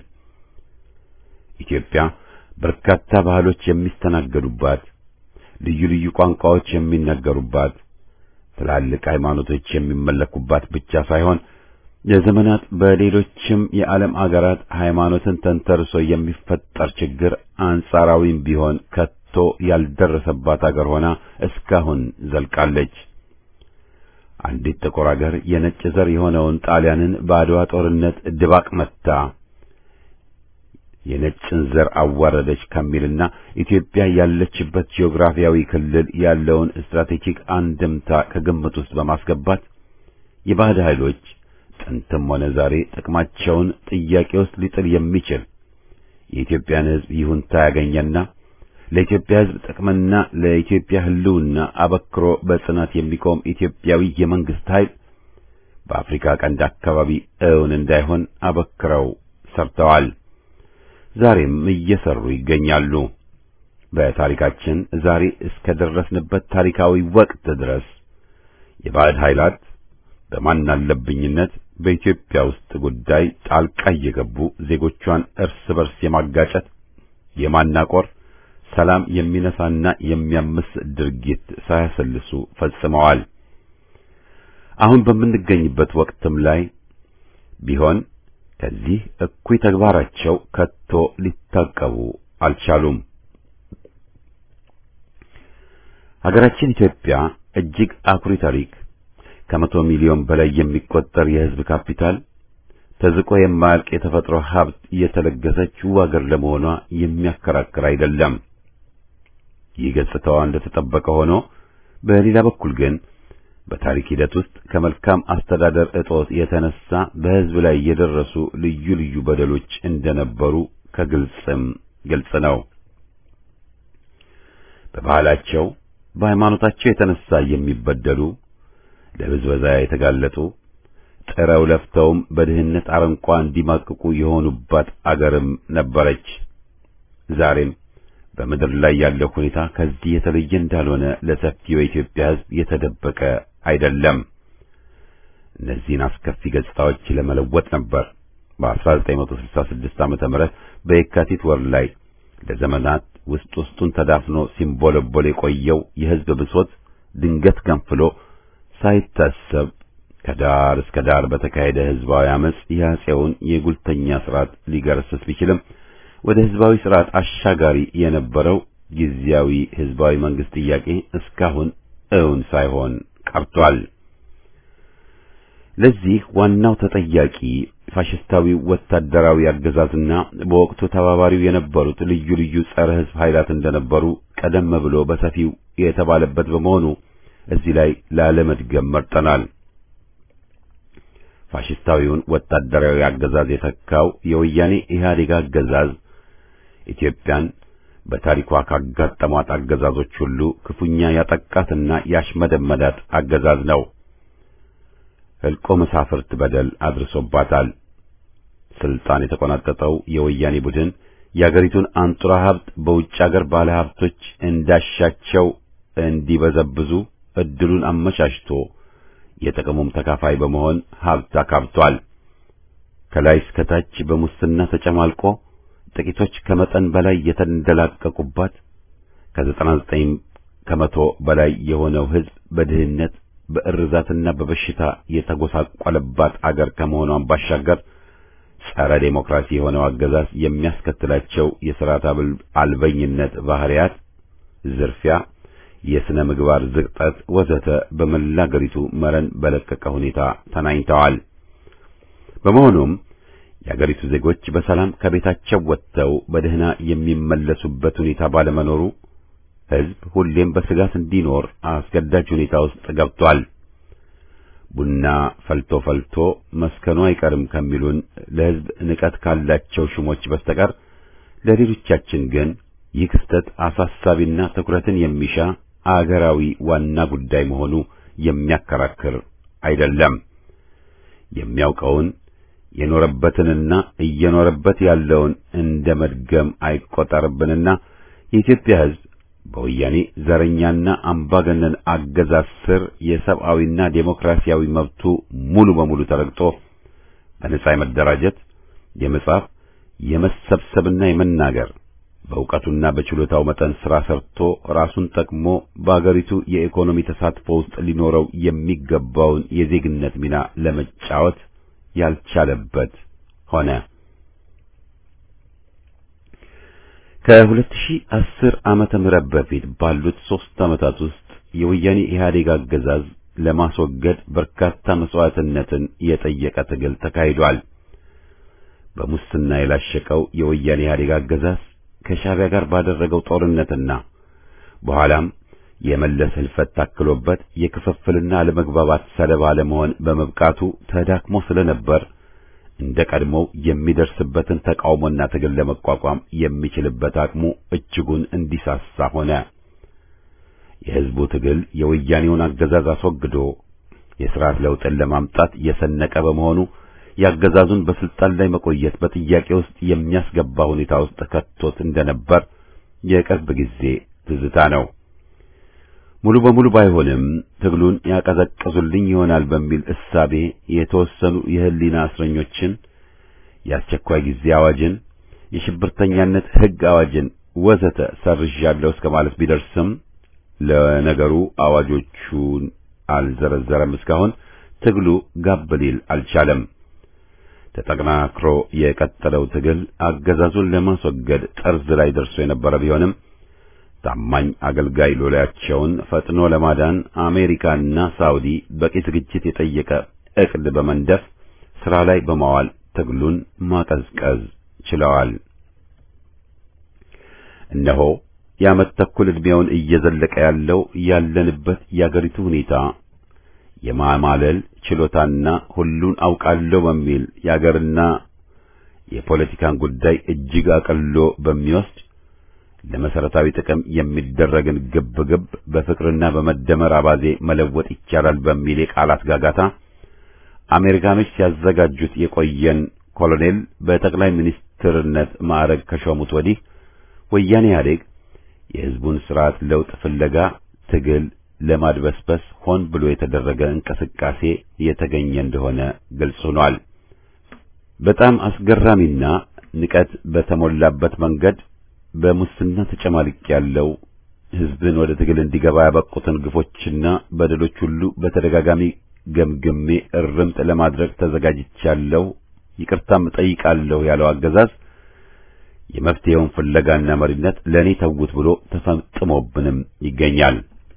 ኢትዮጵያ በርካታ ባህሎች የሚስተናገዱባት፣ ልዩ ልዩ ቋንቋዎች የሚነገሩባት፣ ትላልቅ ሃይማኖቶች የሚመለኩባት ብቻ ሳይሆን ለዘመናት በሌሎችም የዓለም አገራት ሃይማኖትን ተንተርሶ የሚፈጠር ችግር አንጻራዊም ቢሆን ከቶ ያልደረሰባት አገር ሆና እስካሁን ዘልቃለች። አንዲት ጥቁር አገር የነጭ ዘር የሆነውን ጣሊያንን በአድዋ ጦርነት ድባቅ መታ የነጭን ዘር አዋረደች ከሚልና ኢትዮጵያ ያለችበት ጂኦግራፊያዊ ክልል ያለውን ስትራቴጂክ አንድምታ ከግምት ውስጥ በማስገባት የባዕድ ኃይሎች ጥንትም ሆነ ዛሬ ጥቅማቸውን ጥያቄ ውስጥ ሊጥል የሚችል የኢትዮጵያን ሕዝብ ይሁንታ ያገኘና ለኢትዮጵያ ሕዝብ ጥቅምና ለኢትዮጵያ ሕልውና አበክሮ በጽናት የሚቆም ኢትዮጵያዊ የመንግስት ኃይል በአፍሪካ ቀንድ አካባቢ እውን እንዳይሆን አበክረው ሰርተዋል። ዛሬም እየሰሩ ይገኛሉ። በታሪካችን ዛሬ እስከ ደረስንበት ታሪካዊ ወቅት ድረስ የባዕድ ኃይላት በማናለብኝነት በኢትዮጵያ ውስጥ ጉዳይ ጣልቃ እየገቡ ዜጎቿን እርስ በርስ የማጋጨት የማናቆር ሰላም የሚነሳና የሚያምስ ድርጊት ሳያሰልሱ ፈጽመዋል። አሁን በምንገኝበት ወቅትም ላይ ቢሆን ከዚህ እኩይ ተግባራቸው ከቶ ሊታቀቡ አልቻሉም። ሀገራችን ኢትዮጵያ እጅግ አኩሪ ታሪክ፣ ከመቶ ሚሊዮን በላይ የሚቆጠር የሕዝብ ካፒታል፣ ተዝቆ የማያልቅ የተፈጥሮ ሀብት የተለገሰችው አገር ለመሆኗ የሚያከራክር አይደለም። ይህ ገጽታዋ እንደተጠበቀ ሆኖ በሌላ በኩል ግን በታሪክ ሂደት ውስጥ ከመልካም አስተዳደር እጦት የተነሳ በሕዝብ ላይ የደረሱ ልዩ ልዩ በደሎች እንደነበሩ ከግልጽም ግልጽ ነው። በባህላቸው፣ በሃይማኖታቸው የተነሳ የሚበደሉ ለብዝበዛ የተጋለጡ ጥረው ለፍተውም በድህነት አረንቋ እንዲማቅቁ የሆኑባት አገርም ነበረች። ዛሬም በምድር ላይ ያለው ሁኔታ ከዚህ የተለየ እንዳልሆነ ለሰፊው የኢትዮጵያ ሕዝብ የተደበቀ አይደለም። እነዚህን አስከፊ ገጽታዎች ለመለወጥ ነበር በ1966 ዓመተ ምህረት በየካቲት ወር ላይ ለዘመናት ውስጥ ውስጡን ተዳፍኖ ሲንቦለቦል የቆየው የሕዝብ ብሶት ድንገት ገንፍሎ ሳይታሰብ ከዳር እስከ ዳር በተካሄደ ሕዝባዊ አመጽ የአፄውን የጉልተኛ ስርዓት ሊገረስስ ቢችልም ወደ ሕዝባዊ ስርዓት አሻጋሪ የነበረው ጊዜያዊ ሕዝባዊ መንግስት ጥያቄ እስካሁን እውን ሳይሆን ቀርቷል። ለዚህ ዋናው ተጠያቂ ፋሽስታዊው ወታደራዊ አገዛዝና በወቅቱ ተባባሪው የነበሩት ልዩ ልዩ ጸረ ሕዝብ ኃይላት እንደነበሩ ቀደም ብሎ በሰፊው የተባለበት በመሆኑ እዚህ ላይ ላለመድገም መርጠናል። ፋሽስታዊውን ወታደራዊ አገዛዝ የተካው የወያኔ ኢህአዴግ አገዛዝ ኢትዮጵያን በታሪኳ ካጋጠሟት አገዛዞች ሁሉ ክፉኛ ያጠቃትና ያሽመደመዳት አገዛዝ ነው። ሕልቆ መሳፍርት በደል አድርሶባታል። ስልጣን የተቆናጠጠው የወያኔ ቡድን የአገሪቱን አንጡራ ሀብት በውጭ አገር ባለ ሀብቶች እንዳሻቸው እንዲበዘብዙ እድሉን አመቻችቶ የጥቅሙም ተካፋይ በመሆን ሀብት አካብቷል። ከላይ እስከ ታች በሙስና ተጨማልቆ ጥቂቶች ከመጠን በላይ የተንደላቀቁባት ከዘጠና ዘጠኝ ከመቶ በላይ የሆነው ሕዝብ በድህነት በእርዛትና በበሽታ የተጎሳቆለባት አገር ከመሆኗን ባሻገር ጸረ ዴሞክራሲ የሆነው አገዛዝ የሚያስከትላቸው የሥርዓት አልበኝነት ባህሪያት፣ ዝርፊያ፣ የሥነ ምግባር ዝቅጠት ወዘተ በመላ አገሪቱ መረን በለቀቀ ሁኔታ ተናኝተዋል። በመሆኑም የአገሪቱ ዜጎች በሰላም ከቤታቸው ወጥተው በደህና የሚመለሱበት ሁኔታ ባለመኖሩ ሕዝብ ሁሌም በስጋት እንዲኖር አስገዳጅ ሁኔታ ውስጥ ገብቷል። ቡና ፈልቶ ፈልቶ መስከኑ አይቀርም ከሚሉን ለሕዝብ ንቀት ካላቸው ሹሞች በስተቀር ለሌሎቻችን ግን ይህ ክስተት አሳሳቢና ትኩረትን የሚሻ አገራዊ ዋና ጉዳይ መሆኑ የሚያከራክር አይደለም። የሚያውቀውን የኖረበትንና እየኖረበት ያለውን እንደ መድገም አይቆጠርብንና የኢትዮጵያ ሕዝብ በወያኔ ዘረኛና አምባገነን አገዛዝ ስር የሰብአዊና ዴሞክራሲያዊ መብቱ ሙሉ በሙሉ ተረግጦ በነጻ የመደራጀት፣ የመጻፍ፣ የመሰብሰብና የመናገር በእውቀቱና በችሎታው መጠን ሥራ ሰርቶ ራሱን ጠቅሞ በአገሪቱ የኢኮኖሚ ተሳትፎ ውስጥ ሊኖረው የሚገባውን የዜግነት ሚና ለመጫወት ያልቻለበት ሆነ። ከ2010 ዓመተ ምህረት በፊት ባሉት ሦስት ዓመታት ውስጥ የወያኔ ኢህአዴግ አገዛዝ ለማስወገድ በርካታ መስዋዕትነትን የጠየቀ ትግል ተካሂዷል። በሙስና የላሸቀው የወያኔ ኢህአዴግ አገዛዝ ከሻዕቢያ ጋር ባደረገው ጦርነትና በኋላም የመለስ ህልፈት ታክሎበት የክፍፍልና አለመግባባት ሰለባ ለመሆን በመብቃቱ ተዳክሞ ስለነበር እንደ ቀድሞው የሚደርስበትን ተቃውሞና ትግል ለመቋቋም የሚችልበት አቅሙ እጅጉን እንዲሳሳ ሆነ። የህዝቡ ትግል የወያኔውን አገዛዝ አስወግዶ የሥርዓት ለውጥን ለማምጣት የሰነቀ በመሆኑ የአገዛዙን በስልጣን ላይ መቆየት በጥያቄ ውስጥ የሚያስገባ ሁኔታ ውስጥ ከቶት እንደነበር የቅርብ ጊዜ ትዝታ ነው። ሙሉ በሙሉ ባይሆንም ትግሉን ያቀዘቅዙልኝ ይሆናል በሚል እሳቤ የተወሰኑ የህሊና እስረኞችን፣ የአስቸኳይ ጊዜ አዋጅን፣ የሽብርተኛነት ሕግ አዋጅን ወዘተ ሰርዣለሁ እስከ ማለት ቢደርስም ለነገሩ አዋጆቹን አልዘረዘረም። እስካሁን ትግሉ ጋብ ሊል አልቻለም። ተጠናክሮ የቀጠለው ትግል አገዛዙን ለማስወገድ ጠርዝ ላይ ደርሶ የነበረ ቢሆንም ታማኝ አገልጋይ ሎሌያቸውን ፈጥኖ ለማዳን አሜሪካና ሳውዲ በቂ ዝግጅት የጠየቀ ዕቅድ በመንደፍ ሥራ ላይ በማዋል ትግሉን ማቀዝቀዝ ችለዋል። እነሆ የዓመት ተኩል ዕድሜውን እየዘለቀ ያለው ያለንበት የአገሪቱ ሁኔታ የማማለል ችሎታና ሁሉን አውቃለሁ በሚል የአገርና የፖለቲካን ጉዳይ እጅግ አቅሎ በሚወስድ ለመሰረታዊ ጥቅም የሚደረግን ግብግብ በፍቅርና በመደመር አባዜ መለወጥ ይቻላል በሚል የቃላት ጋጋታ አሜሪካኖች ሲያዘጋጁት የቆየን ኮሎኔል በጠቅላይ ሚኒስትርነት ማዕረግ ከሾሙት ወዲህ ወያኔ ኢህአዴግ የሕዝቡን ስርዓት ለውጥ ፍለጋ ትግል ለማድበስበስ ሆን ብሎ የተደረገ እንቅስቃሴ የተገኘ እንደሆነ ግልጽ ሆኗል። በጣም አስገራሚና ንቀት በተሞላበት መንገድ በሙስና ተጨማልቅ ያለው ሕዝብን ወደ ትግል እንዲገባ ያበቁትን ግፎችና በደሎች ሁሉ በተደጋጋሚ ገምግሜ እርምት ለማድረግ ተዘጋጅቻለሁ፣ ይቅርታም እጠይቃለሁ ያለው አገዛዝ የመፍትሄውን ፍለጋና መሪነት ለእኔ ተውት ብሎ ተፈጥሞብንም ይገኛል።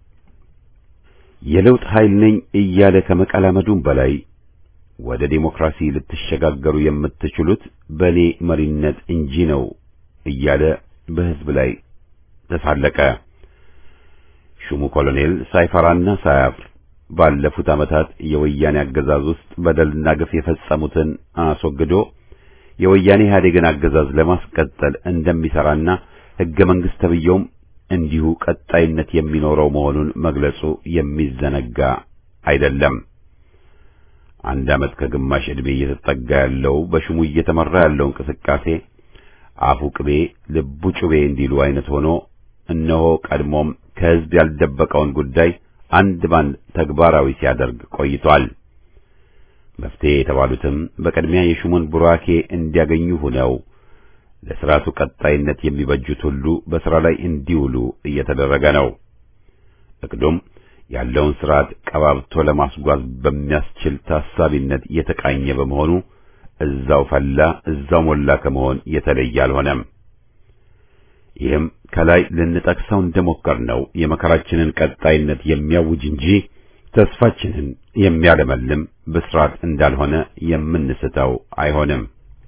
የለውጥ ኃይል ነኝ እያለ ከመቀላመዱም በላይ ወደ ዴሞክራሲ ልትሸጋገሩ የምትችሉት በእኔ መሪነት እንጂ ነው እያለ በሕዝብ ላይ ተሳለቀ። ሹሙ ኮሎኔል ሳይፈራና ሳያፍር ባለፉት ዓመታት የወያኔ አገዛዝ ውስጥ በደልና ግፍ የፈጸሙትን አስወግዶ የወያኔ ኢህአዴግን አገዛዝ ለማስቀጠል እንደሚሰራና ሕገ መንግሥት ተብዬውም እንዲሁ ቀጣይነት የሚኖረው መሆኑን መግለጹ የሚዘነጋ አይደለም። አንድ ዓመት ከግማሽ ዕድሜ እየተጠጋ ያለው በሹሙ እየተመራ ያለው እንቅስቃሴ አፉ ቅቤ ልቡ ጩቤ እንዲሉ አይነት ሆኖ እነሆ ቀድሞም ከሕዝብ ያልደበቀውን ጉዳይ አንድ ባንድ ተግባራዊ ሲያደርግ ቆይቷል። መፍትሄ የተባሉትም በቅድሚያ የሹሙን ቡራኬ እንዲያገኙ ሆነው ለሥርዓቱ ቀጣይነት የሚበጁት ሁሉ በሥራ ላይ እንዲውሉ እየተደረገ ነው። እቅዱም ያለውን ሥርዓት ቀባብቶ ለማስጓዝ በሚያስችል ታሳቢነት የተቃኘ በመሆኑ እዛው ፈላ እዛው ሞላ ከመሆን የተለየ አልሆነም። ይህም ከላይ ልንጠቅሰው እንደሞከርነው የመከራችንን ቀጣይነት የሚያውጅ እንጂ ተስፋችንን የሚያለመልም ብስራት እንዳልሆነ የምንስተው አይሆንም።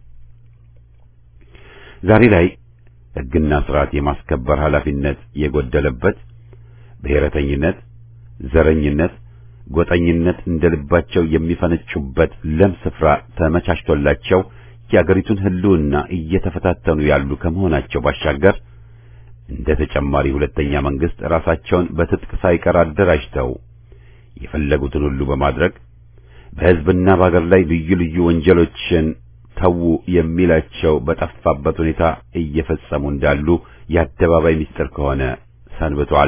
ዛሬ ላይ ሕግና ሥርዓት የማስከበር ኃላፊነት የጎደለበት ብሔረተኝነት፣ ዘረኝነት፣ ጎጠኝነት እንደ ልባቸው የሚፈነጩበት ለም ስፍራ ተመቻችቶላቸው የአገሪቱን ሕልውና እየተፈታተኑ ያሉ ከመሆናቸው ባሻገር እንደ ተጨማሪ ሁለተኛ መንግስት ራሳቸውን በትጥቅ ሳይቀር አደራጅተው የፈለጉትን ሁሉ በማድረግ በሕዝብና በአገር ላይ ልዩ ልዩ ወንጀሎችን ተዉ የሚላቸው በጠፋበት ሁኔታ እየፈጸሙ እንዳሉ የአደባባይ ምስጢር ከሆነ ሰንብቷል።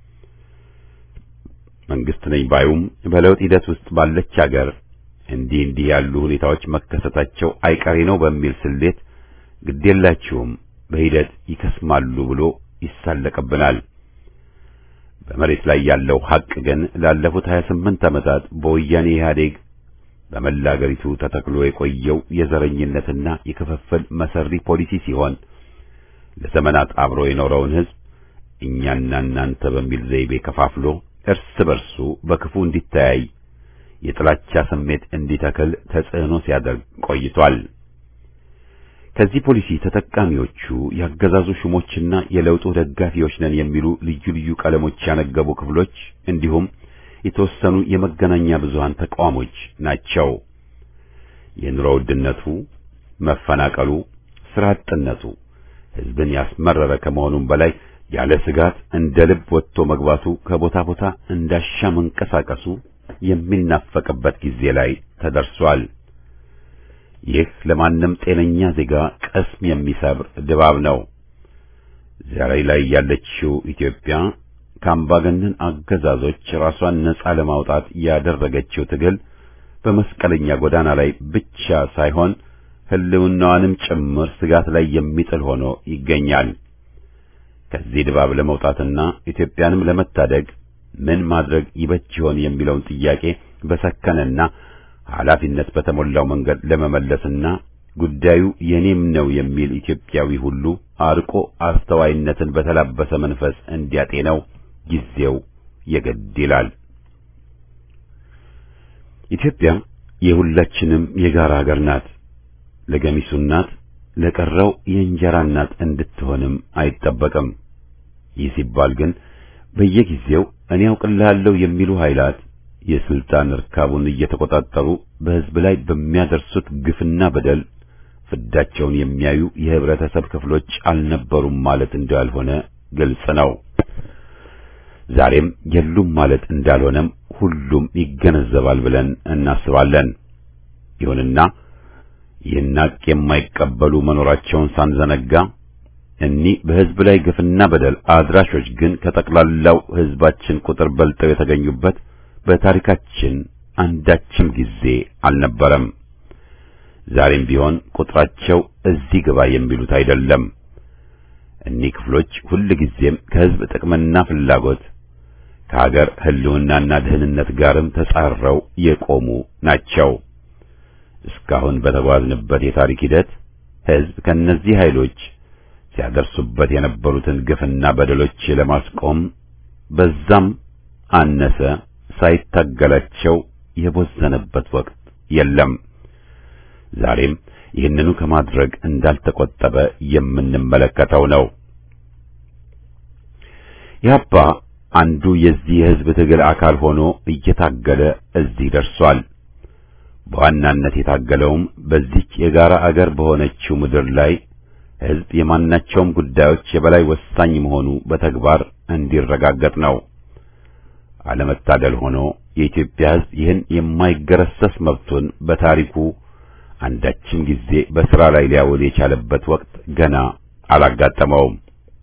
መንግስት ነኝ ባዩም በለውጥ ሂደት ውስጥ ባለች አገር እንዲህ እንዲህ ያሉ ሁኔታዎች መከሰታቸው አይቀሬ ነው በሚል ስሌት ግዴላችሁም በሂደት ይከስማሉ ብሎ ይሳለቅብናል። በመሬት ላይ ያለው ሐቅ ግን ላለፉት 28 ዓመታት በወያኔ ኢህአዴግ በመላ አገሪቱ ተተክሎ የቆየው የዘረኝነትና የክፍፍል መሰሪ ፖሊሲ ሲሆን ለዘመናት አብሮ የኖረውን ሕዝብ እኛና እናንተ በሚል ዘይቤ ከፋፍሎ እርስ በርሱ በክፉ እንዲተያይ የጥላቻ ስሜት እንዲተክል ተጽዕኖ ሲያደርግ ቆይቷል። ከዚህ ፖሊሲ ተጠቃሚዎቹ ያገዛዙ ሹሞችና የለውጡ ደጋፊዎች ነን የሚሉ ልዩ ልዩ ቀለሞች ያነገቡ ክፍሎች እንዲሁም የተወሰኑ የመገናኛ ብዙሃን ተቋሞች ናቸው። የኑሮ ውድነቱ፣ መፈናቀሉ፣ ስራ አጥነቱ ሕዝብን ያስመረረ ከመሆኑም በላይ ያለ ስጋት እንደ ልብ ወጥቶ መግባቱ ከቦታ ቦታ እንዳሻ መንቀሳቀሱ የሚናፈቅበት ጊዜ ላይ ተደርሷል። ይህ ለማንም ጤነኛ ዜጋ ቅስም የሚሰብር ድባብ ነው። ዛሬ ላይ ያለችው ኢትዮጵያ ከአምባገነን አገዛዞች ራሷን ነጻ ለማውጣት ያደረገችው ትግል በመስቀለኛ ጎዳና ላይ ብቻ ሳይሆን ሕልውናዋንም ጭምር ስጋት ላይ የሚጥል ሆኖ ይገኛል። ከዚህ ድባብ ለመውጣትና ኢትዮጵያንም ለመታደግ ምን ማድረግ ይበጅ ይሆን የሚለውን ጥያቄ በሰከነና ኃላፊነት በተሞላው መንገድ ለመመለስና ጉዳዩ የኔም ነው የሚል ኢትዮጵያዊ ሁሉ አርቆ አስተዋይነትን በተላበሰ መንፈስ እንዲያጤነው ጊዜው የግድ ይላል። ኢትዮጵያ የሁላችንም የጋራ ሀገር ናት። ለገሚሱ እናት፣ ለቀረው የእንጀራ እናት እንድትሆንም አይጠበቅም። ይህ ሲባል ግን በየጊዜው እኔ ያውቅልሃለሁ የሚሉ ኃይላት የስልጣን እርካቡን እየተቆጣጠሩ በሕዝብ ላይ በሚያደርሱት ግፍና በደል ፍዳቸውን የሚያዩ የህብረተሰብ ክፍሎች አልነበሩም ማለት እንዳልሆነ ግልጽ ነው። ዛሬም የሉም ማለት እንዳልሆነም ሁሉም ይገነዘባል ብለን እናስባለን። ይሁንና ይህን ሀቅ የማይቀበሉ መኖራቸውን ሳንዘነጋ እኒህ በሕዝብ ላይ ግፍና በደል አድራሾች ግን ከጠቅላላው ሕዝባችን ቁጥር በልጠው የተገኙበት በታሪካችን አንዳችም ጊዜ አልነበረም። ዛሬም ቢሆን ቁጥራቸው እዚህ ግባ የሚሉት አይደለም። እኒህ ክፍሎች ሁል ጊዜም ከሕዝብ ጥቅምና ፍላጎት ከሀገር ሕልውናና ደህንነት ጋርም ተጻረው የቆሙ ናቸው። እስካሁን በተጓዝንበት የታሪክ ሂደት ሕዝብ ከእነዚህ ኃይሎች ሲያደርሱበት የነበሩትን ግፍና በደሎች ለማስቆም በዛም አነሰ ሳይታገላቸው የቦዘነበት ወቅት የለም። ዛሬም ይህንኑ ከማድረግ እንዳልተቆጠበ የምንመለከተው ነው። ኢህአፓ አንዱ የዚህ የሕዝብ ትግል አካል ሆኖ እየታገለ እዚህ ደርሷል። በዋናነት የታገለውም በዚች የጋራ አገር በሆነችው ምድር ላይ ሕዝብ የማናቸውም ጉዳዮች የበላይ ወሳኝ መሆኑ በተግባር እንዲረጋገጥ ነው። አለመታደል ሆኖ የኢትዮጵያ ሕዝብ ይህን የማይገረሰስ መብቱን በታሪኩ አንዳችም ጊዜ በሥራ ላይ ሊያውል የቻለበት ወቅት ገና አላጋጠመውም።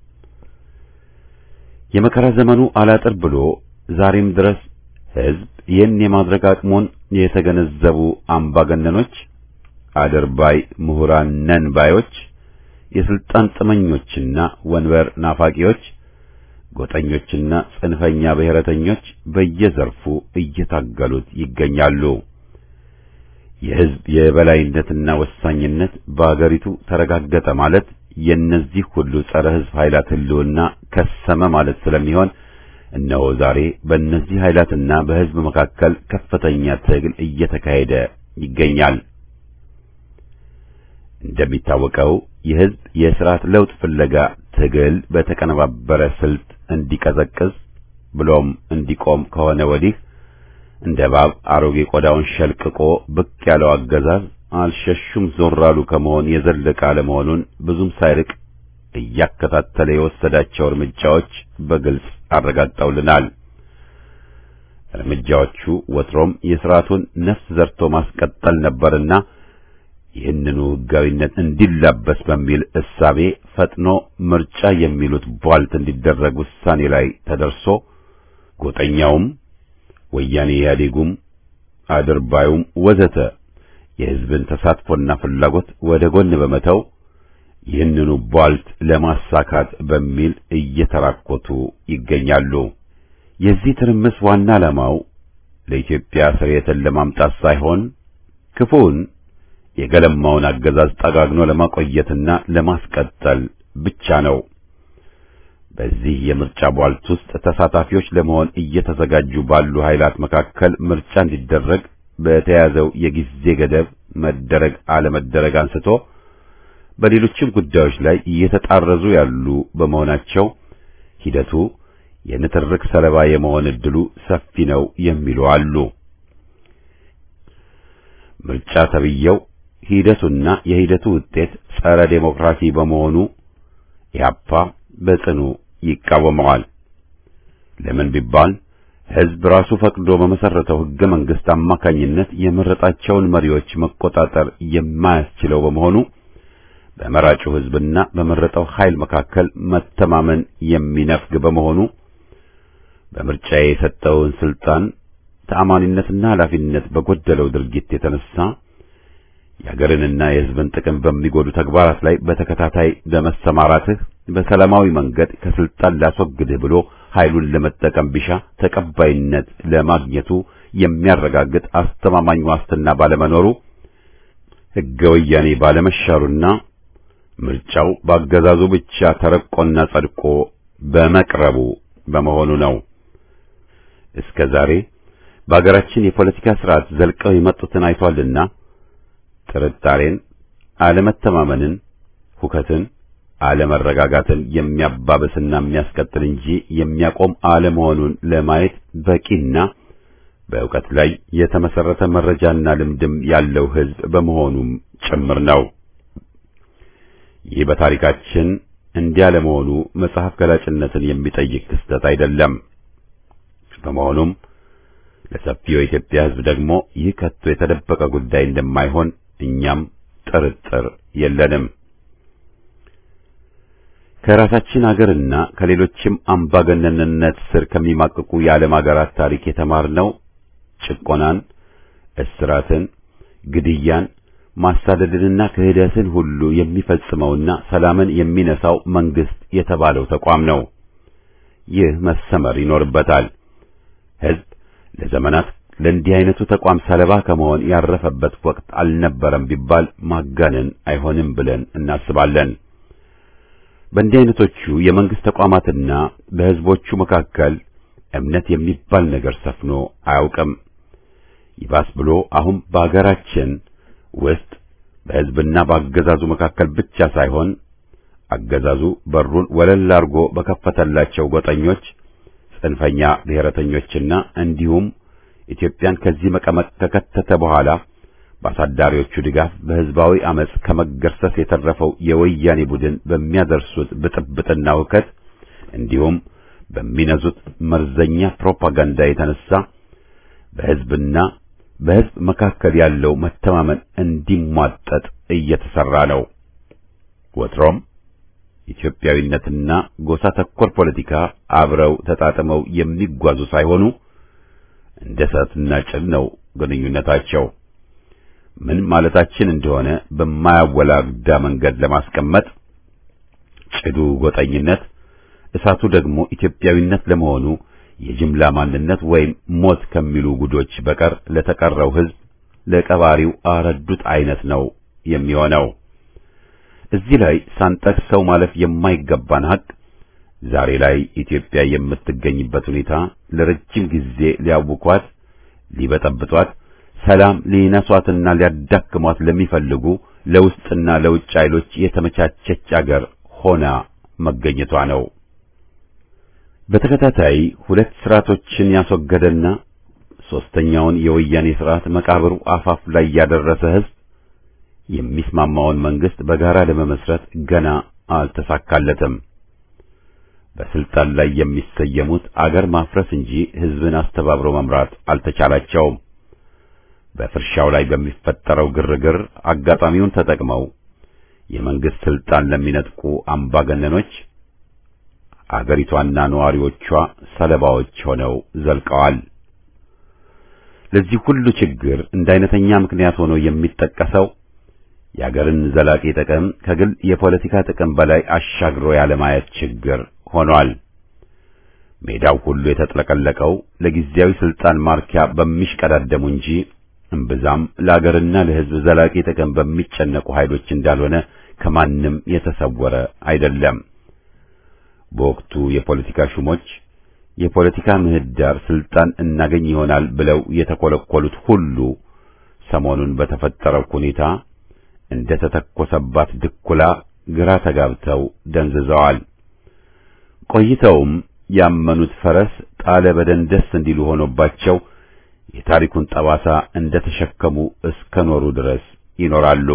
የመከራ ዘመኑ አላጥር ብሎ ዛሬም ድረስ ሕዝብ ይህን የማድረግ አቅሙን የተገነዘቡ አምባገነኖች፣ አድርባይ ምሁራን ነን ባዮች፣ የስልጣን ጥመኞችና ወንበር ናፋቂዎች፣ ጎጠኞችና ጽንፈኛ ብሔረተኞች በየዘርፉ እየታገሉት ይገኛሉ። የሕዝብ የበላይነትና ወሳኝነት በአገሪቱ ተረጋገጠ ማለት የእነዚህ ሁሉ ጸረ ሕዝብ ኃይላት ሕልውና ከሰመ ማለት ስለሚሆን እነሆ ዛሬ በእነዚህ ኃይላትና በሕዝብ መካከል ከፍተኛ ትግል እየተካሄደ ይገኛል። እንደሚታወቀው የሕዝብ የሥርዓት ለውጥ ፍለጋ ትግል በተቀነባበረ ስልት እንዲቀዘቅዝ ብሎም እንዲቆም ከሆነ ወዲህ እንደ እባብ አሮጌ ቆዳውን ሸልቅቆ ብቅ ያለው አገዛዝ አልሸሹም ዞር አሉ ከመሆን የዘለቀ አለመሆኑን ብዙም ሳይርቅ እያከታተለ የወሰዳቸው እርምጃዎች በግልጽ አረጋግጠውልናል። እርምጃዎቹ ወትሮም የሥርዓቱን ነፍስ ዘርቶ ማስቀጠል ነበርና ይህንኑ ሕጋዊነት እንዲላበስ በሚል እሳቤ ፈጥኖ ምርጫ የሚሉት ቧልት እንዲደረግ ውሳኔ ላይ ተደርሶ ጎጠኛውም ወያኔ ኢህአዴጉም አድርባዩም ወዘተ የሕዝብን ተሳትፎና ፍላጎት ወደ ጎን በመተው ይህንኑ ቧልት ለማሳካት በሚል እየተራኮቱ ይገኛሉ። የዚህ ትርምስ ዋና ዓላማው ለኢትዮጵያ ስርየትን ለማምጣት ሳይሆን ክፉውን የገለማውን አገዛዝ ጠጋግኖ ለማቆየትና ለማስቀጠል ብቻ ነው። በዚህ የምርጫ ቧልት ውስጥ ተሳታፊዎች ለመሆን እየተዘጋጁ ባሉ ኃይላት መካከል ምርጫ እንዲደረግ በተያዘው የጊዜ ገደብ መደረግ አለመደረግ አንስቶ በሌሎችም ጉዳዮች ላይ እየተጣረዙ ያሉ በመሆናቸው ሂደቱ የንትርክ ሰለባ የመሆን ዕድሉ ሰፊ ነው የሚሉ አሉ። ምርጫ ተብየው ሂደቱና የሂደቱ ውጤት ጸረ ዴሞክራሲ በመሆኑ ኢህአፓ በጽኑ ይቃወመዋል። ለምን ቢባል ሕዝብ ራሱ ፈቅዶ በመሰረተው ሕገ መንግሥት አማካኝነት የመረጣቸውን መሪዎች መቆጣጠር የማያስችለው በመሆኑ በመራጩ ሕዝብና በመረጠው ኃይል መካከል መተማመን የሚነፍግ በመሆኑ በምርጫ የሰጠውን ስልጣን ተአማኒነትና ኃላፊነት በጎደለው ድርጊት የተነሳ የአገርንና የሕዝብን ጥቅም በሚጎዱ ተግባራት ላይ በተከታታይ በመሰማራትህ በሰላማዊ መንገድ ከስልጣን ላስወግድህ ብሎ ኃይሉን ለመጠቀም ቢሻ ተቀባይነት ለማግኘቱ የሚያረጋግጥ አስተማማኝ ዋስትና ባለመኖሩ ሕገ ወያኔ ባለመሻሩና ምርጫው በአገዛዙ ብቻ ተረቆና ጸድቆ በመቅረቡ በመሆኑ ነው። እስከ ዛሬ በአገራችን የፖለቲካ ስርዓት ዘልቀው የመጡትን አይቷልና ጥርጣሬን፣ አለመተማመንን፣ ሁከትን፣ አለመረጋጋትን የሚያባብስና የሚያስቀጥል እንጂ የሚያቆም አለመሆኑን ለማየት በቂና በእውቀት ላይ የተመሰረተ መረጃና ልምድም ያለው ሕዝብ በመሆኑም ጭምር ነው። ይህ በታሪካችን እንዲያ ለመሆኑ መጽሐፍ ገላጭነትን የሚጠይቅ ክስተት አይደለም። በመሆኑም ለሰፊው የኢትዮጵያ ሕዝብ ደግሞ ይህ ከቶ የተደበቀ ጉዳይ እንደማይሆን እኛም ጥርጥር የለንም። ከራሳችን አገርና ከሌሎችም አምባገነንነት ስር ከሚማቅቁ የዓለም አገራት ታሪክ የተማርነው ጭቆናን፣ እስራትን፣ ግድያን፣ ማሳደድንና ክህደትን ሁሉ የሚፈጽመውና ሰላምን የሚነሳው መንግስት የተባለው ተቋም ነው። ይህ መሰመር ይኖርበታል። ሕዝብ ለዘመናት ለእንዲህ አይነቱ ተቋም ሰለባ ከመሆን ያረፈበት ወቅት አልነበረም ቢባል ማጋነን አይሆንም ብለን እናስባለን። በእንዲህ አይነቶቹ የመንግስት ተቋማትና በሕዝቦቹ መካከል እምነት የሚባል ነገር ሰፍኖ አያውቅም። ይባስ ብሎ አሁን በአገራችን ውስጥ በሕዝብና በአገዛዙ መካከል ብቻ ሳይሆን አገዛዙ በሩን ወለል አድርጎ በከፈተላቸው ጎጠኞች፣ ጽንፈኛ ብሔረተኞችና እንዲሁም ኢትዮጵያን ከዚህ መቀመቅ ከከተተ በኋላ በአሳዳሪዎቹ ድጋፍ በሕዝባዊ አመጽ ከመገርሰስ የተረፈው የወያኔ ቡድን በሚያደርሱት ብጥብጥና ውከት እንዲሁም በሚነዙት መርዘኛ ፕሮፓጋንዳ የተነሳ በሕዝብና በሕዝብ መካከል ያለው መተማመን እንዲሟጠጥ እየተሰራ ነው። ወትሮም ኢትዮጵያዊነትና ጎሳ ተኮር ፖለቲካ አብረው ተጣጥመው የሚጓዙ ሳይሆኑ እንደ እሳትና ጭድ ነው ግንኙነታቸው። ምን ማለታችን እንደሆነ በማያወላግዳ መንገድ ለማስቀመጥ ጭዱ ጎጠኝነት፣ እሳቱ ደግሞ ኢትዮጵያዊነት ለመሆኑ የጅምላ ማንነት ወይም ሞት ከሚሉ ጉዶች በቀር ለተቀረው ሕዝብ ለቀባሪው አረዱት አይነት ነው የሚሆነው። እዚህ ላይ ሳንጠቅሰው ማለፍ የማይገባን ሀቅ ዛሬ ላይ ኢትዮጵያ የምትገኝበት ሁኔታ ለረጅም ጊዜ ሊያውኳት፣ ሊበጠብጧት፣ ሰላም ሊነሷትና ሊያዳክሟት ለሚፈልጉ ለውስጥና ለውጭ ኃይሎች የተመቻቸች አገር ሆና መገኘቷ ነው። በተከታታይ ሁለት ስርዓቶችን ያስወገደና ሶስተኛውን የወያኔ ስርዓት መቃብሩ አፋፍ ላይ ያደረሰ ሕዝብ የሚስማማውን መንግስት በጋራ ለመመስረት ገና አልተሳካለትም። በስልጣን ላይ የሚሰየሙት አገር ማፍረስ እንጂ ሕዝብን አስተባብሮ መምራት አልተቻላቸውም። በፍርሻው ላይ በሚፈጠረው ግርግር አጋጣሚውን ተጠቅመው የመንግስት ስልጣን ለሚነጥቁ አምባገነኖች አገሪቷና ነዋሪዎቿ ሰለባዎች ሆነው ዘልቀዋል። ለዚህ ሁሉ ችግር እንደ አይነተኛ ምክንያት ሆኖ የሚጠቀሰው የአገርን ዘላቂ ጥቅም ከግል የፖለቲካ ጥቅም በላይ አሻግሮ ያለማየት ችግር ሆኗል። ሜዳው ሁሉ የተጥለቀለቀው ለጊዜያዊ ስልጣን ማርኪያ በሚሽቀዳደሙ እንጂ እምብዛም ለአገርና ለሕዝብ ዘላቂ ጥቅም በሚጨነቁ ኃይሎች እንዳልሆነ ከማንም የተሰወረ አይደለም። በወቅቱ የፖለቲካ ሹሞች የፖለቲካ ምህዳር ስልጣን እናገኝ ይሆናል ብለው የተኮለኮሉት ሁሉ ሰሞኑን በተፈጠረው ሁኔታ እንደ ተተኮሰባት ድኩላ ግራ ተጋብተው ደንዝዘዋል። ቆይተውም ያመኑት ፈረስ ጣለ በደንደስ እንዲሉ ሆኖባቸው የታሪኩን ጠባሳ እንደ ተሸከሙ እስከ ኖሩ ድረስ ይኖራሉ።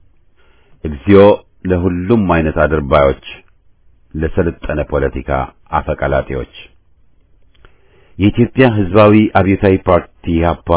እግዚኦ ለሁሉም አይነት አድርባዮች፣ ለሰለጠነ ፖለቲካ አፈቀላጤዎች። የኢትዮጵያ ሕዝባዊ አብዮታዊ ፓርቲ ኢህአፓ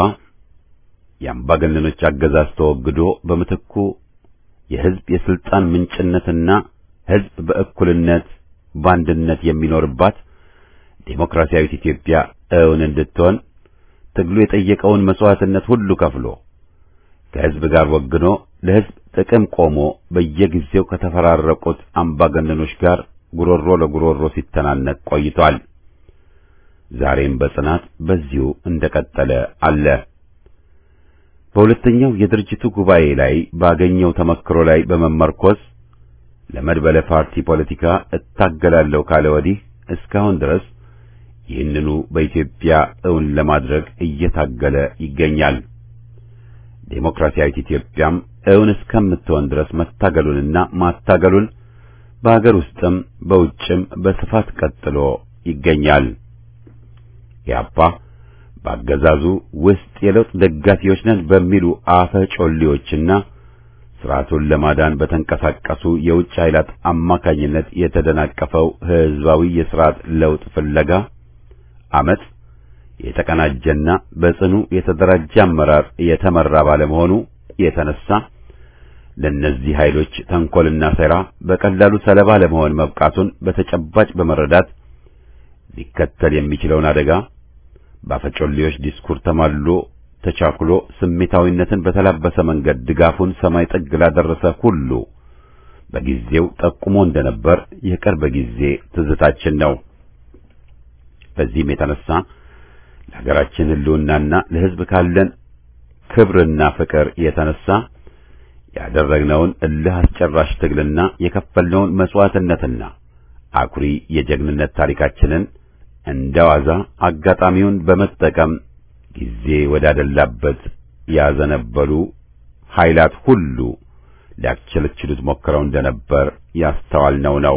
የአምባገነኖች አገዛዝ ተወግዶ በምትኩ የሕዝብ የስልጣን ምንጭነትና ሕዝብ በእኩልነት በአንድነት የሚኖርባት ዴሞክራሲያዊት ኢትዮጵያ እውን እንድትሆን ትግሉ የጠየቀውን መስዋዕትነት ሁሉ ከፍሎ ከሕዝብ ጋር ወግኖ ለሕዝብ ጥቅም ቆሞ በየጊዜው ከተፈራረቁት አምባገነኖች ጋር ጉሮሮ ለጉሮሮ ሲተናነቅ ቆይቷል። ዛሬም በጽናት በዚሁ እንደቀጠለ አለ። በሁለተኛው የድርጅቱ ጉባኤ ላይ ባገኘው ተመክሮ ላይ በመመርኮዝ ለመድበለ ፓርቲ ፖለቲካ እታገላለሁ ካለ ወዲህ እስካሁን ድረስ ይህንኑ በኢትዮጵያ እውን ለማድረግ እየታገለ ይገኛል። ዴሞክራሲያዊት ኢትዮጵያም እውን እስከምትሆን ድረስ መታገሉንና ማታገሉን በአገር ውስጥም በውጭም በስፋት ቀጥሎ ይገኛል። ኢህአፓ በአገዛዙ ውስጥ የለውጥ ደጋፊዎች ነን በሚሉ አፈ ጮሌዎችና ስርዓቱን ለማዳን በተንቀሳቀሱ የውጭ ኃይላት አማካኝነት የተደናቀፈው ህዝባዊ የስርዓት ለውጥ ፍለጋ አመጽ የተቀናጀና በጽኑ የተደራጀ አመራር የተመራ ባለመሆኑ የተነሳ ለእነዚህ ኃይሎች ተንኮልና ሴራ በቀላሉ ሰለባ ለመሆን መብቃቱን በተጨባጭ በመረዳት ሊከተል የሚችለውን አደጋ በአፈጮሌዎች ዲስኩር ተማልሎ ተቻኩሎ ስሜታዊነትን በተላበሰ መንገድ ድጋፉን ሰማይ ጥግ ላደረሰ ሁሉ በጊዜው ጠቁሞ እንደነበር የቅርብ ጊዜ ትዝታችን ነው። በዚህም የተነሳ ለሀገራችን ሕልውናና ለሕዝብ ካለን ክብርና ፍቅር የተነሳ ያደረግነውን እልህ አስጨራሽ ትግልና የከፈልነውን መስዋዕትነትና አኩሪ የጀግንነት ታሪካችንን እንደዋዛ አጋጣሚውን በመጠቀም ጊዜ ወዳደላበት ያዘነበሉ ኃይላት ሁሉ ሊያስቸለችሉት ሞክረው እንደነበር ያስተዋልነው ነው።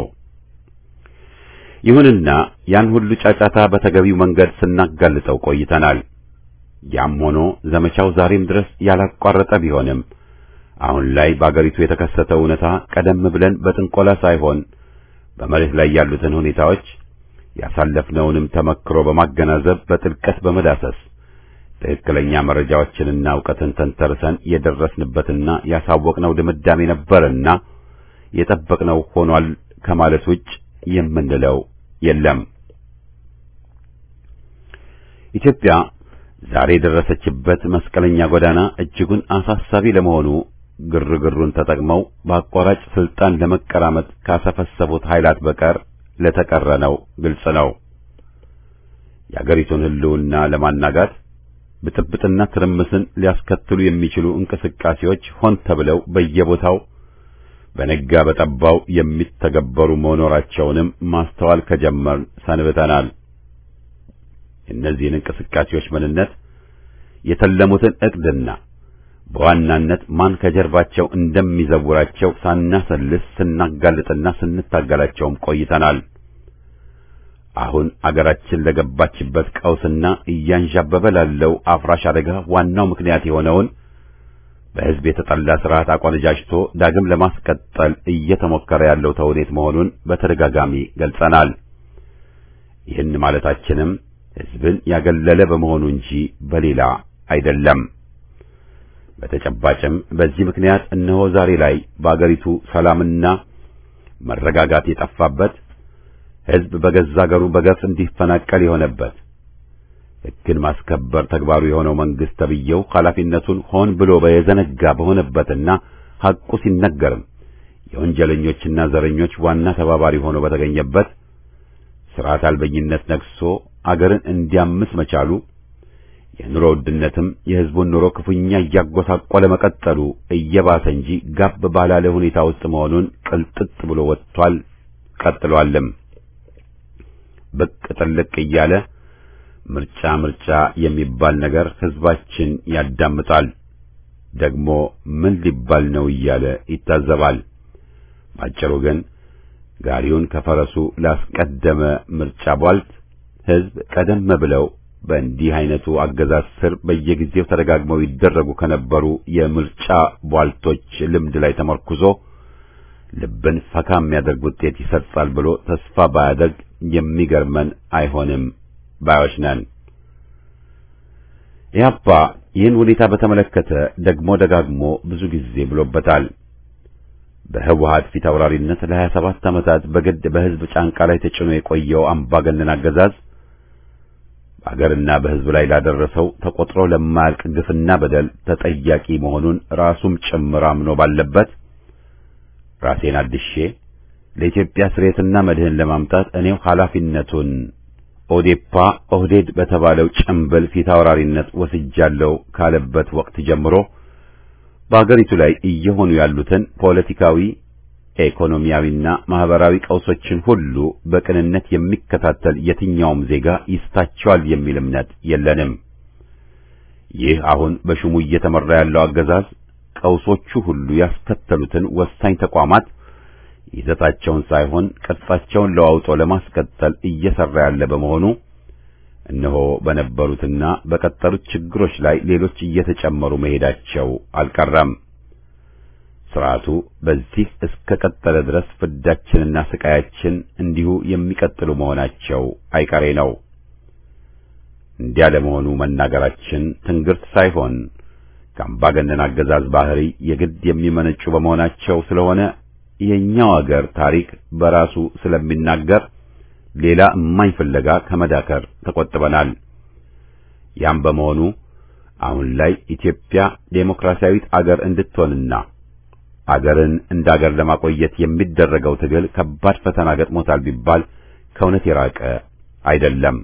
ይሁንና ያን ሁሉ ጫጫታ በተገቢው መንገድ ስናጋልጠው ቆይተናል። ያም ሆኖ ዘመቻው ዛሬም ድረስ ያላቋረጠ ቢሆንም አሁን ላይ በአገሪቱ የተከሰተው እውነታ ቀደም ብለን በጥንቆላ ሳይሆን በመሬት ላይ ያሉትን ሁኔታዎች ያሳለፍነውንም ተመክሮ በማገናዘብ በጥልቀት በመዳሰስ ትክክለኛ መረጃዎችንና እውቀትን ተንተርሰን የደረስንበትና ያሳወቅነው ድምዳሜ ነበርና የጠበቅነው ሆኗል ከማለት ውጭ የምንለው የለም። ኢትዮጵያ ዛሬ የደረሰችበት መስቀለኛ ጎዳና እጅጉን አሳሳቢ ለመሆኑ ግርግሩን ተጠቅመው በአቋራጭ ስልጣን ለመቀራመጥ ካሰፈሰቡት ኃይላት በቀር ለተቀረነው ግልጽ ነው። የአገሪቱን ሕልውና ለማናጋት ብጥብጥና ትርምስን ሊያስከትሉ የሚችሉ እንቅስቃሴዎች ሆን ተብለው በየቦታው በነጋ በጠባው የሚተገበሩ መኖራቸውንም ማስተዋል ከጀመርን ሰንብተናል። የእነዚህን እንቅስቃሴዎች ምንነት፣ የተለሙትን ዕቅድና በዋናነት ማን ከጀርባቸው እንደሚዘውራቸው ሳናሰልስ ስናጋልጥና ስንታገላቸውም ቆይተናል። አሁን አገራችን ለገባችበት ቀውስና እያንዣበበ ላለው አፍራሽ አደጋ ዋናው ምክንያት የሆነውን በሕዝብ የተጠላ ስርዓት አቆነጃጅቶ ዳግም ለማስቀጠል እየተሞከረ ያለው ተውኔት መሆኑን በተደጋጋሚ ገልጸናል። ይህን ማለታችንም ሕዝብን ያገለለ በመሆኑ እንጂ በሌላ አይደለም። በተጨባጭም በዚህ ምክንያት እነሆ ዛሬ ላይ በአገሪቱ ሰላምና መረጋጋት የጠፋበት ሕዝብ በገዛ አገሩ በገፍ እንዲፈናቀል የሆነበት ሕግን ማስከበር ተግባሩ የሆነው መንግስት ተብዬው ኃላፊነቱን ሆን ብሎ በየዘነጋ በሆነበትና ሐቁ ሲነገርም የወንጀለኞችና ዘረኞች ዋና ተባባሪ ሆኖ በተገኘበት ሥርዓት አልበኝነት ነግሶ አገርን እንዲያምስ መቻሉ የኑሮ ውድነትም የሕዝቡን ኑሮ ክፉኛ እያጎሳቆለ መቀጠሉ እየባሰ እንጂ ጋብ ባላለ ሁኔታ ውስጥ መሆኑን ቅልጥጥ ብሎ ወጥቷል፣ ቀጥሏልም። ብቅ ጥልቅ እያለ ምርጫ ምርጫ የሚባል ነገር ሕዝባችን ያዳምጣል። ደግሞ ምን ሊባል ነው እያለ ይታዘባል። ባጭሩ ግን ጋሪውን ከፈረሱ ላስቀደመ ምርጫ ቧልት ሕዝብ ቀደም ብለው በእንዲህ አይነቱ አገዛዝ ስር በየጊዜው ተደጋግመው ይደረጉ ከነበሩ የምርጫ ቧልቶች ልምድ ላይ ተመርኩዞ ልብን ፈካ የሚያደርግ ውጤት ይሰጣል ብሎ ተስፋ ባያደርግ የሚገርመን አይሆንም ባዮች ነን። ኢህአፓ ይህን ሁኔታ በተመለከተ ደግሞ ደጋግሞ ብዙ ጊዜ ብሎበታል። በህወሓት ፊት አውራሪነት ለሀያ ሰባት ዓመታት በግድ በህዝብ ጫንቃ ላይ ተጭኖ የቆየው አምባገነን አገዛዝ በአገርና በህዝብ ላይ ላደረሰው ተቆጥሮ ለማያልቅ ግፍና በደል ተጠያቂ መሆኑን ራሱም ጭምር አምኖ ባለበት ራሴን አድሼ ለኢትዮጵያ ስሬትና መድህን ለማምጣት እኔው ኃላፊነቱን ኦዴፓ ኦህዴድ በተባለው ጭምብል ፊት አውራሪነት ወስጃለሁ ካለበት ወቅት ጀምሮ በአገሪቱ ላይ እየሆኑ ያሉትን ፖለቲካዊ፣ ኢኮኖሚያዊና ማህበራዊ ቀውሶችን ሁሉ በቅንነት የሚከታተል የትኛውም ዜጋ ይስታቸዋል የሚል እምነት የለንም። ይህ አሁን በሹሙ እየተመራ ያለው አገዛዝ ቀውሶቹ ሁሉ ያስከተሉትን ወሳኝ ተቋማት ይዘታቸውን ሳይሆን ቅርጻቸውን ለዋውጦ ለማስቀጠል እየሰራ ያለ በመሆኑ እነሆ በነበሩትና በቀጠሉት ችግሮች ላይ ሌሎች እየተጨመሩ መሄዳቸው አልቀረም። ስርዓቱ በዚህ እስከ ቀጠለ ድረስ ፍዳችንና ስቃያችን እንዲሁ የሚቀጥሉ መሆናቸው አይቀሬ ነው። እንዲያ ለመሆኑ መናገራችን ትንግርት ሳይሆን ከአምባገነን አገዛዝ ባህሪ የግድ የሚመነጩ በመሆናቸው ስለሆነ የኛው አገር ታሪክ በራሱ ስለሚናገር ሌላ እማኝ ፍለጋ ከመዳከር ተቆጥበናል። ያም በመሆኑ አሁን ላይ ኢትዮጵያ ዴሞክራሲያዊት አገር እንድትሆንና አገርን እንደ አገር ለማቆየት የሚደረገው ትግል ከባድ ፈተና ገጥሞታል ቢባል ከእውነት የራቀ አይደለም።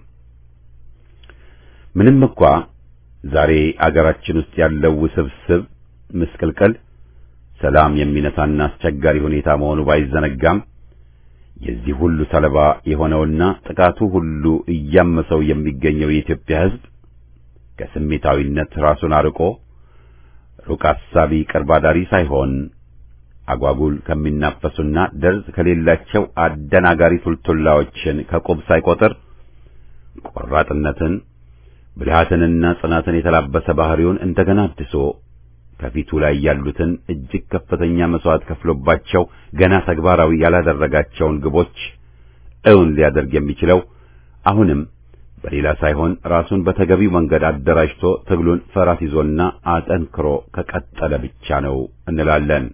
ምንም እንኳ ዛሬ አገራችን ውስጥ ያለው ውስብስብ ምስቅልቅል ሰላም የሚነሳና አስቸጋሪ ሁኔታ መሆኑ ባይዘነጋም የዚህ ሁሉ ሰለባ የሆነውና ጥቃቱ ሁሉ እያመሰው የሚገኘው የኢትዮጵያ ሕዝብ ከስሜታዊነት ራሱን አርቆ ሩቅ አሳቢ ቅርብ አዳሪ ሳይሆን አጓጉል ከሚናፈሱና ደርዝ ከሌላቸው አደናጋሪ ቱልቱላዎችን ከቁብ ሳይቆጥር ቆራጥነትን ብልሃትንና ጽናትን የተላበሰ ባህሪውን እንደገና አድሶ ከፊቱ ላይ ያሉትን እጅግ ከፍተኛ መስዋዕት ከፍሎባቸው ገና ተግባራዊ ያላደረጋቸውን ግቦች እውን ሊያደርግ የሚችለው አሁንም በሌላ ሳይሆን ራሱን በተገቢው መንገድ አደራጅቶ ትግሉን ፈራስ ይዞና አጠንክሮ ከቀጠለ ብቻ ነው እንላለን።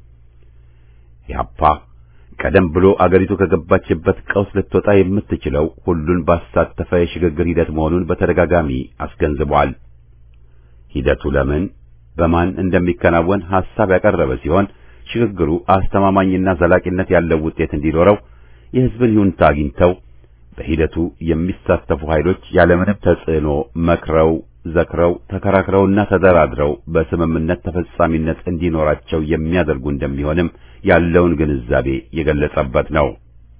ኢህአፓ ቀደም ብሎ አገሪቱ ከገባችበት ቀውስ ልትወጣ የምትችለው ሁሉን ባሳተፈ የሽግግር ሂደት መሆኑን በተደጋጋሚ አስገንዝቧል። ሂደቱ ለምን በማን እንደሚከናወን ሐሳብ ያቀረበ ሲሆን ሽግግሩ አስተማማኝና ዘላቂነት ያለው ውጤት እንዲኖረው የሕዝብን ይሁንታ አግኝተው በሂደቱ የሚሳተፉ ኃይሎች ያለምንም ተጽዕኖ መክረው ዘክረው ተከራክረውና ተደራድረው በስምምነት ተፈጻሚነት እንዲኖራቸው የሚያደርጉ እንደሚሆንም ያለውን ግንዛቤ የገለጸበት ነው።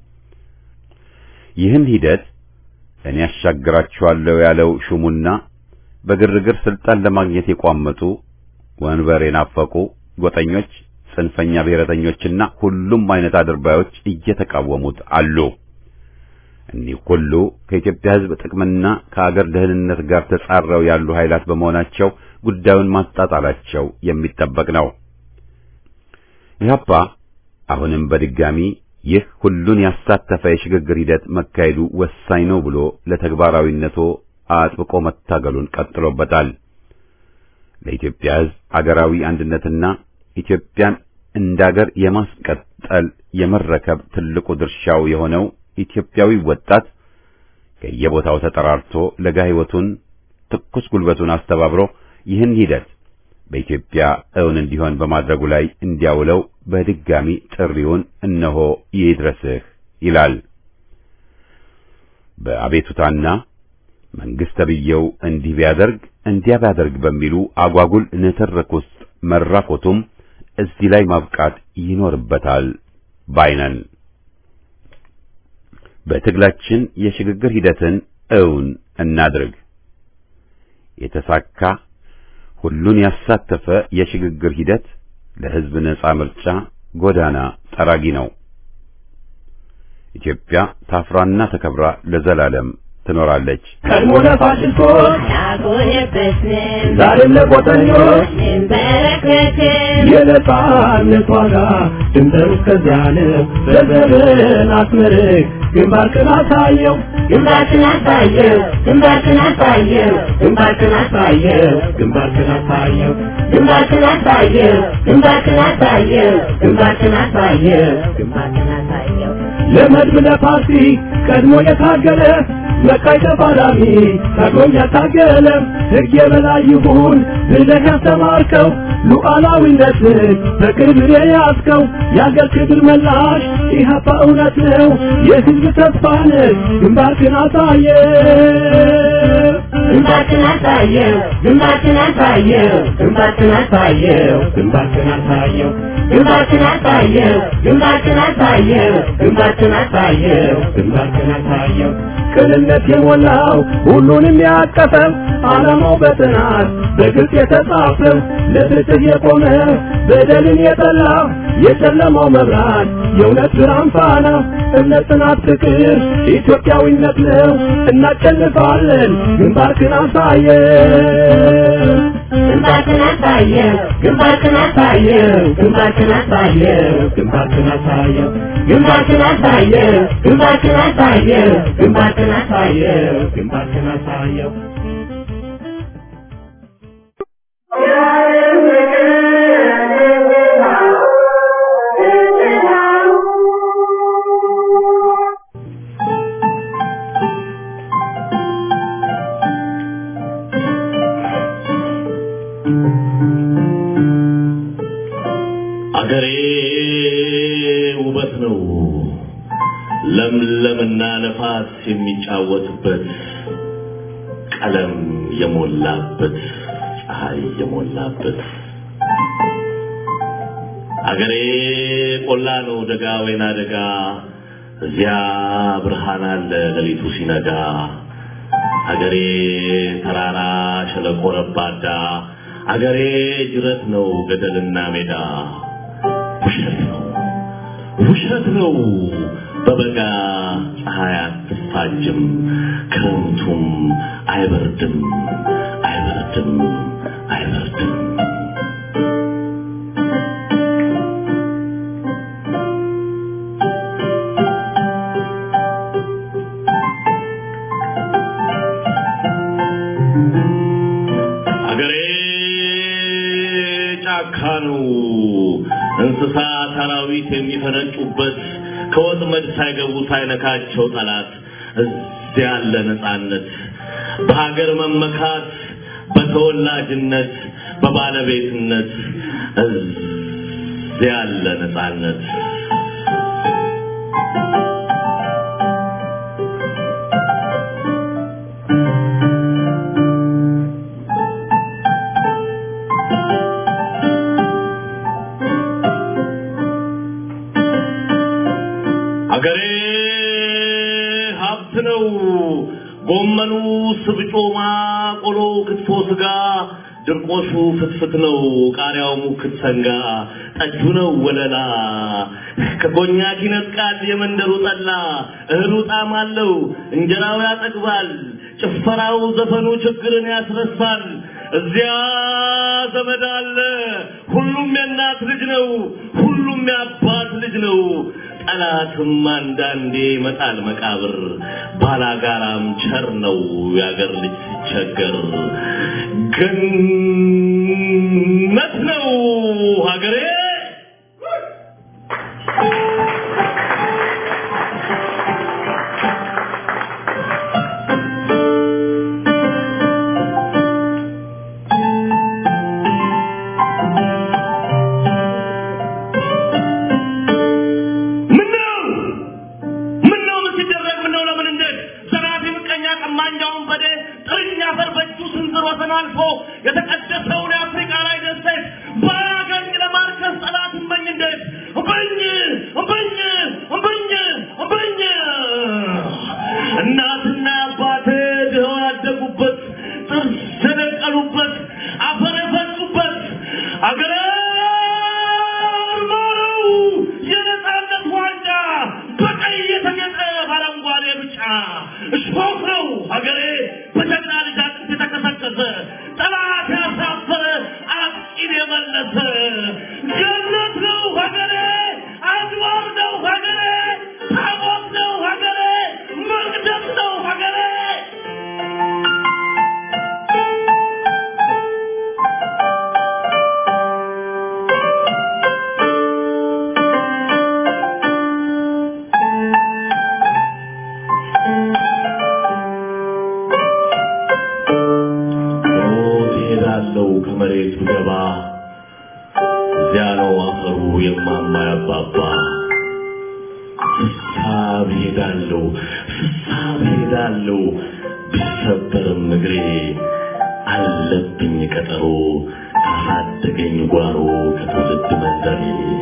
ይህን ሂደት እኔ ያሻግራችኋለሁ ያለው ሹሙና በግርግር ስልጣን ለማግኘት የቋመጡ ወንበር የናፈቁ ጎጠኞች፣ ጽንፈኛ ብሔረተኞችና ሁሉም አይነት አድርባዮች እየተቃወሙት አሉ። እኒህ ሁሉ ከኢትዮጵያ ሕዝብ ጥቅምና ከአገር ደህንነት ጋር ተጻረው ያሉ ኃይላት በመሆናቸው ጉዳዩን ማጣጣላቸው የሚጠበቅ ነው። ኢህአፓ አሁንም በድጋሚ ይህ ሁሉን ያሳተፈ የሽግግር ሂደት መካሄዱ ወሳኝ ነው ብሎ ለተግባራዊነቱ አጥብቆ መታገሉን ቀጥሎበታል። ለኢትዮጵያ ሕዝብ አገራዊ አንድነትና ኢትዮጵያን እንዳገር የማስቀጠል የመረከብ ትልቁ ድርሻው የሆነው ኢትዮጵያዊ ወጣት ከየቦታው ተጠራርቶ ለጋ ሕይወቱን ትኩስ ጉልበቱን አስተባብሮ ይህን ሂደት በኢትዮጵያ እውን እንዲሆን በማድረጉ ላይ እንዲያውለው በድጋሚ ጥሪውን እነሆ ይድረስህ ይላል። በአቤቱታና መንግስት ተብዬው እንዲህ ቢያደርግ እንዲያ ቢያደርግ በሚሉ አጓጉል ንትርክ ውስጥ መራኮቱም እዚህ ላይ ማብቃት ይኖርበታል ባይነን። በትግላችን የሽግግር ሂደትን እውን እናድርግ። የተሳካ ሁሉን ያሳተፈ የሽግግር ሂደት ለሕዝብ ነጻ ምርጫ ጎዳና ጠራጊ ነው። ኢትዮጵያ ታፍራና ተከብራ ለዘላለም ትኖራለች። ቀድሞ ለፋሽስቶች አልሆነበትንም ዛሬም ለቆጠኞች እንበረከክም የነጻነት ዋጋ ድንበሩ እስከዚያ ነው። በዘመን አስመርቅ ግንባርክን አሳየው ግንባርክን አሳየው ግንባርክን አሳየው ግንባርክን አሳየው ግንባርክን አሳየው ግንባርክን አሳየው ግንባርክን አሳየው ግንባርክን አሳየው ግንባርክን አሳየው ለመድብ ለፓርቲ ቀድሞ የታገለ መቃይ ተፋላሚ ታግሎም ያታገለ ሕግ የበላይ ይሁን ብለህ ያስተማርከው ሉዓላዊነትን በክብር የያዝከው የአገር ክብር መላሽ ኢህአፓ እውነት ነው የሕዝብ ተስፋ ነህ ግንባርክን አሳየ ግንባርክን አሳየው ግንባርክን አሳየው ግንባርክን አሳየው ግንባርክን አሳየው ግንባርክን አሳየው ግንባርክን አሳየው ግንባርክን አሳየው ግንባርክን አሳየው ቅንነት የሞላው ሁሉንም ያቀፈው ዓላማው በጥናት በግልጽ የተጻፈው ለፍትህ የቆመ በደልን የጠላ የጨለማው መብራት የእውነት ብርሃን ፋና እምነት፣ ጽናት፣ ፍቅር ኢትዮጵያዊነት ነው። እናሸንፋለን። ግንባርክን አሳየው ግንባርክን አሳየው ግንባርክን አሳየው ግንባርክን አሳየው ግንባርክን አሳየው ግንባርክን አሳየው ግንባርክን አሳየው ግንባርክን አሳየው ግንባርክን አሳየው Yeah. ውበት ነው ለምለምና ነፋስ የሚጫወትበት ቀለም የሞላበት ፀሐይ የሞላበት አገሬ ቆላ ነው ደጋ ወይና ደጋ እዚያ ብርሃን አለ ሌሊቱ ሲነጋ አገሬ ተራራ ሸለቆ ረባዳ አገሬ ጅረት ነው ገደልና ሜዳ ውሸት ነው ውሸት ነው በበጋ ፀሐይ አትፋጅም ክረምቱም አይበርድም አይበርድም አይበርድም አገሬ ጫካ ነው እንስሳ አራዊት የሚፈነጩበት ከወጥመድ ሳይገቡ ሳይነካቸው ጠላት እዚያ ያለ ነፃነት በሀገር መመካት በተወላጅነት በባለቤትነት እዚያ ያለ ነፃነት አገሬ ሀብት ነው። ጎመኑ ስብጮማ፣ ቆሎ ክትፎ ስጋ፣ ድርቆሹ ፍትፍት ነው። ቃሪያው ሙክት ሰንጋ፣ ጠጁ ነው ወለላ። ከኮኛክ ይነጥቃል የመንደሩ ጠላ። እህሉ ጣዕም አለው፣ እንጀራው ያጠግባል። ጭፈራው ዘፈኑ ችግርን ያስረሳል። እዚያ ዘመድ አለ። ሁሉም የእናት ልጅ ነው። ሁሉም የአባት ልጅ ነው። ጠላትም አንዳንዴ ይመጣል መቃብር። ባላጋራም ቸር ነው የአገር ልጅ ሲቸገር። ገነት ነው ሀገሬ። ምነው ምነው ምን ሲደረግ ምነው ለምን እንዴት ዘራፊ ምቀኛ ቀማኛውን በዴ ጥርኛ አፈር በእጁ ስንዝር ወሰን አልፎ የተቀደሰውን የአፍሪካ ላይ ደሴት ባያገኝ ለማርከስ ጠላት እመኝ እንዴት እምበኝ እምበኝ እምበኝ እምበኝ እናትና አባቴ ድኸው ያደጉበት ጥርስ የደቀሉበት አፈር የፈሱበት አገሬ ማረው የነፃነት ዋንጫ በቀይ የተጌጠ በአረንጓዴ ብጫ እሾህ ነው ሀገሬ በጀግና ልጅ አጥንት የተከሰከሰ ጠላት ያሳፈረ አጥቂን የመለሰ ገነት ነው ሀገሬ አድባር ነው ሀገሬ ታቦት ነው ሀገሬ መቅደስ ነው ሀገሬ ሞት እሄዳለሁ ከመሬቱ ገባ እዚያ ነው አፈሩ የማማ ያባባ ፍሳብ ሄዳለሁ ፍሳብ ሄዳለሁ ቢሰበርም እግሬ አለብኝ ቀጠሮ ካሳደገኝ ጓሮ ከትውልድ መንደሬ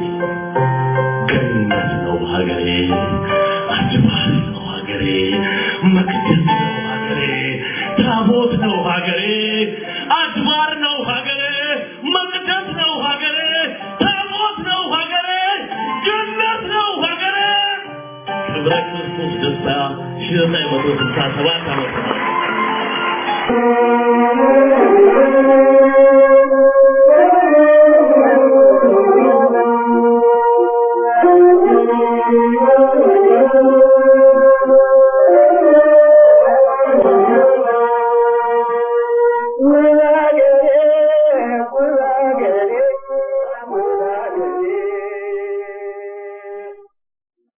ገነት ነው ሀገሬ አድባር ነው ሀገሬ መቅደስ ነው ሀገሬ ታቦት ነው ሀገሬ አድባር ነው ሀገሬ መቅደስ ነው ሀገሬ ታቦት ነው ሀገሬ ገነት ነው ሀገሬ ክብረ ክርስቶስ ደስታ ሺህ ዘጠኝ መቶ ስልሳ ሰባት ዓመተ ምህረት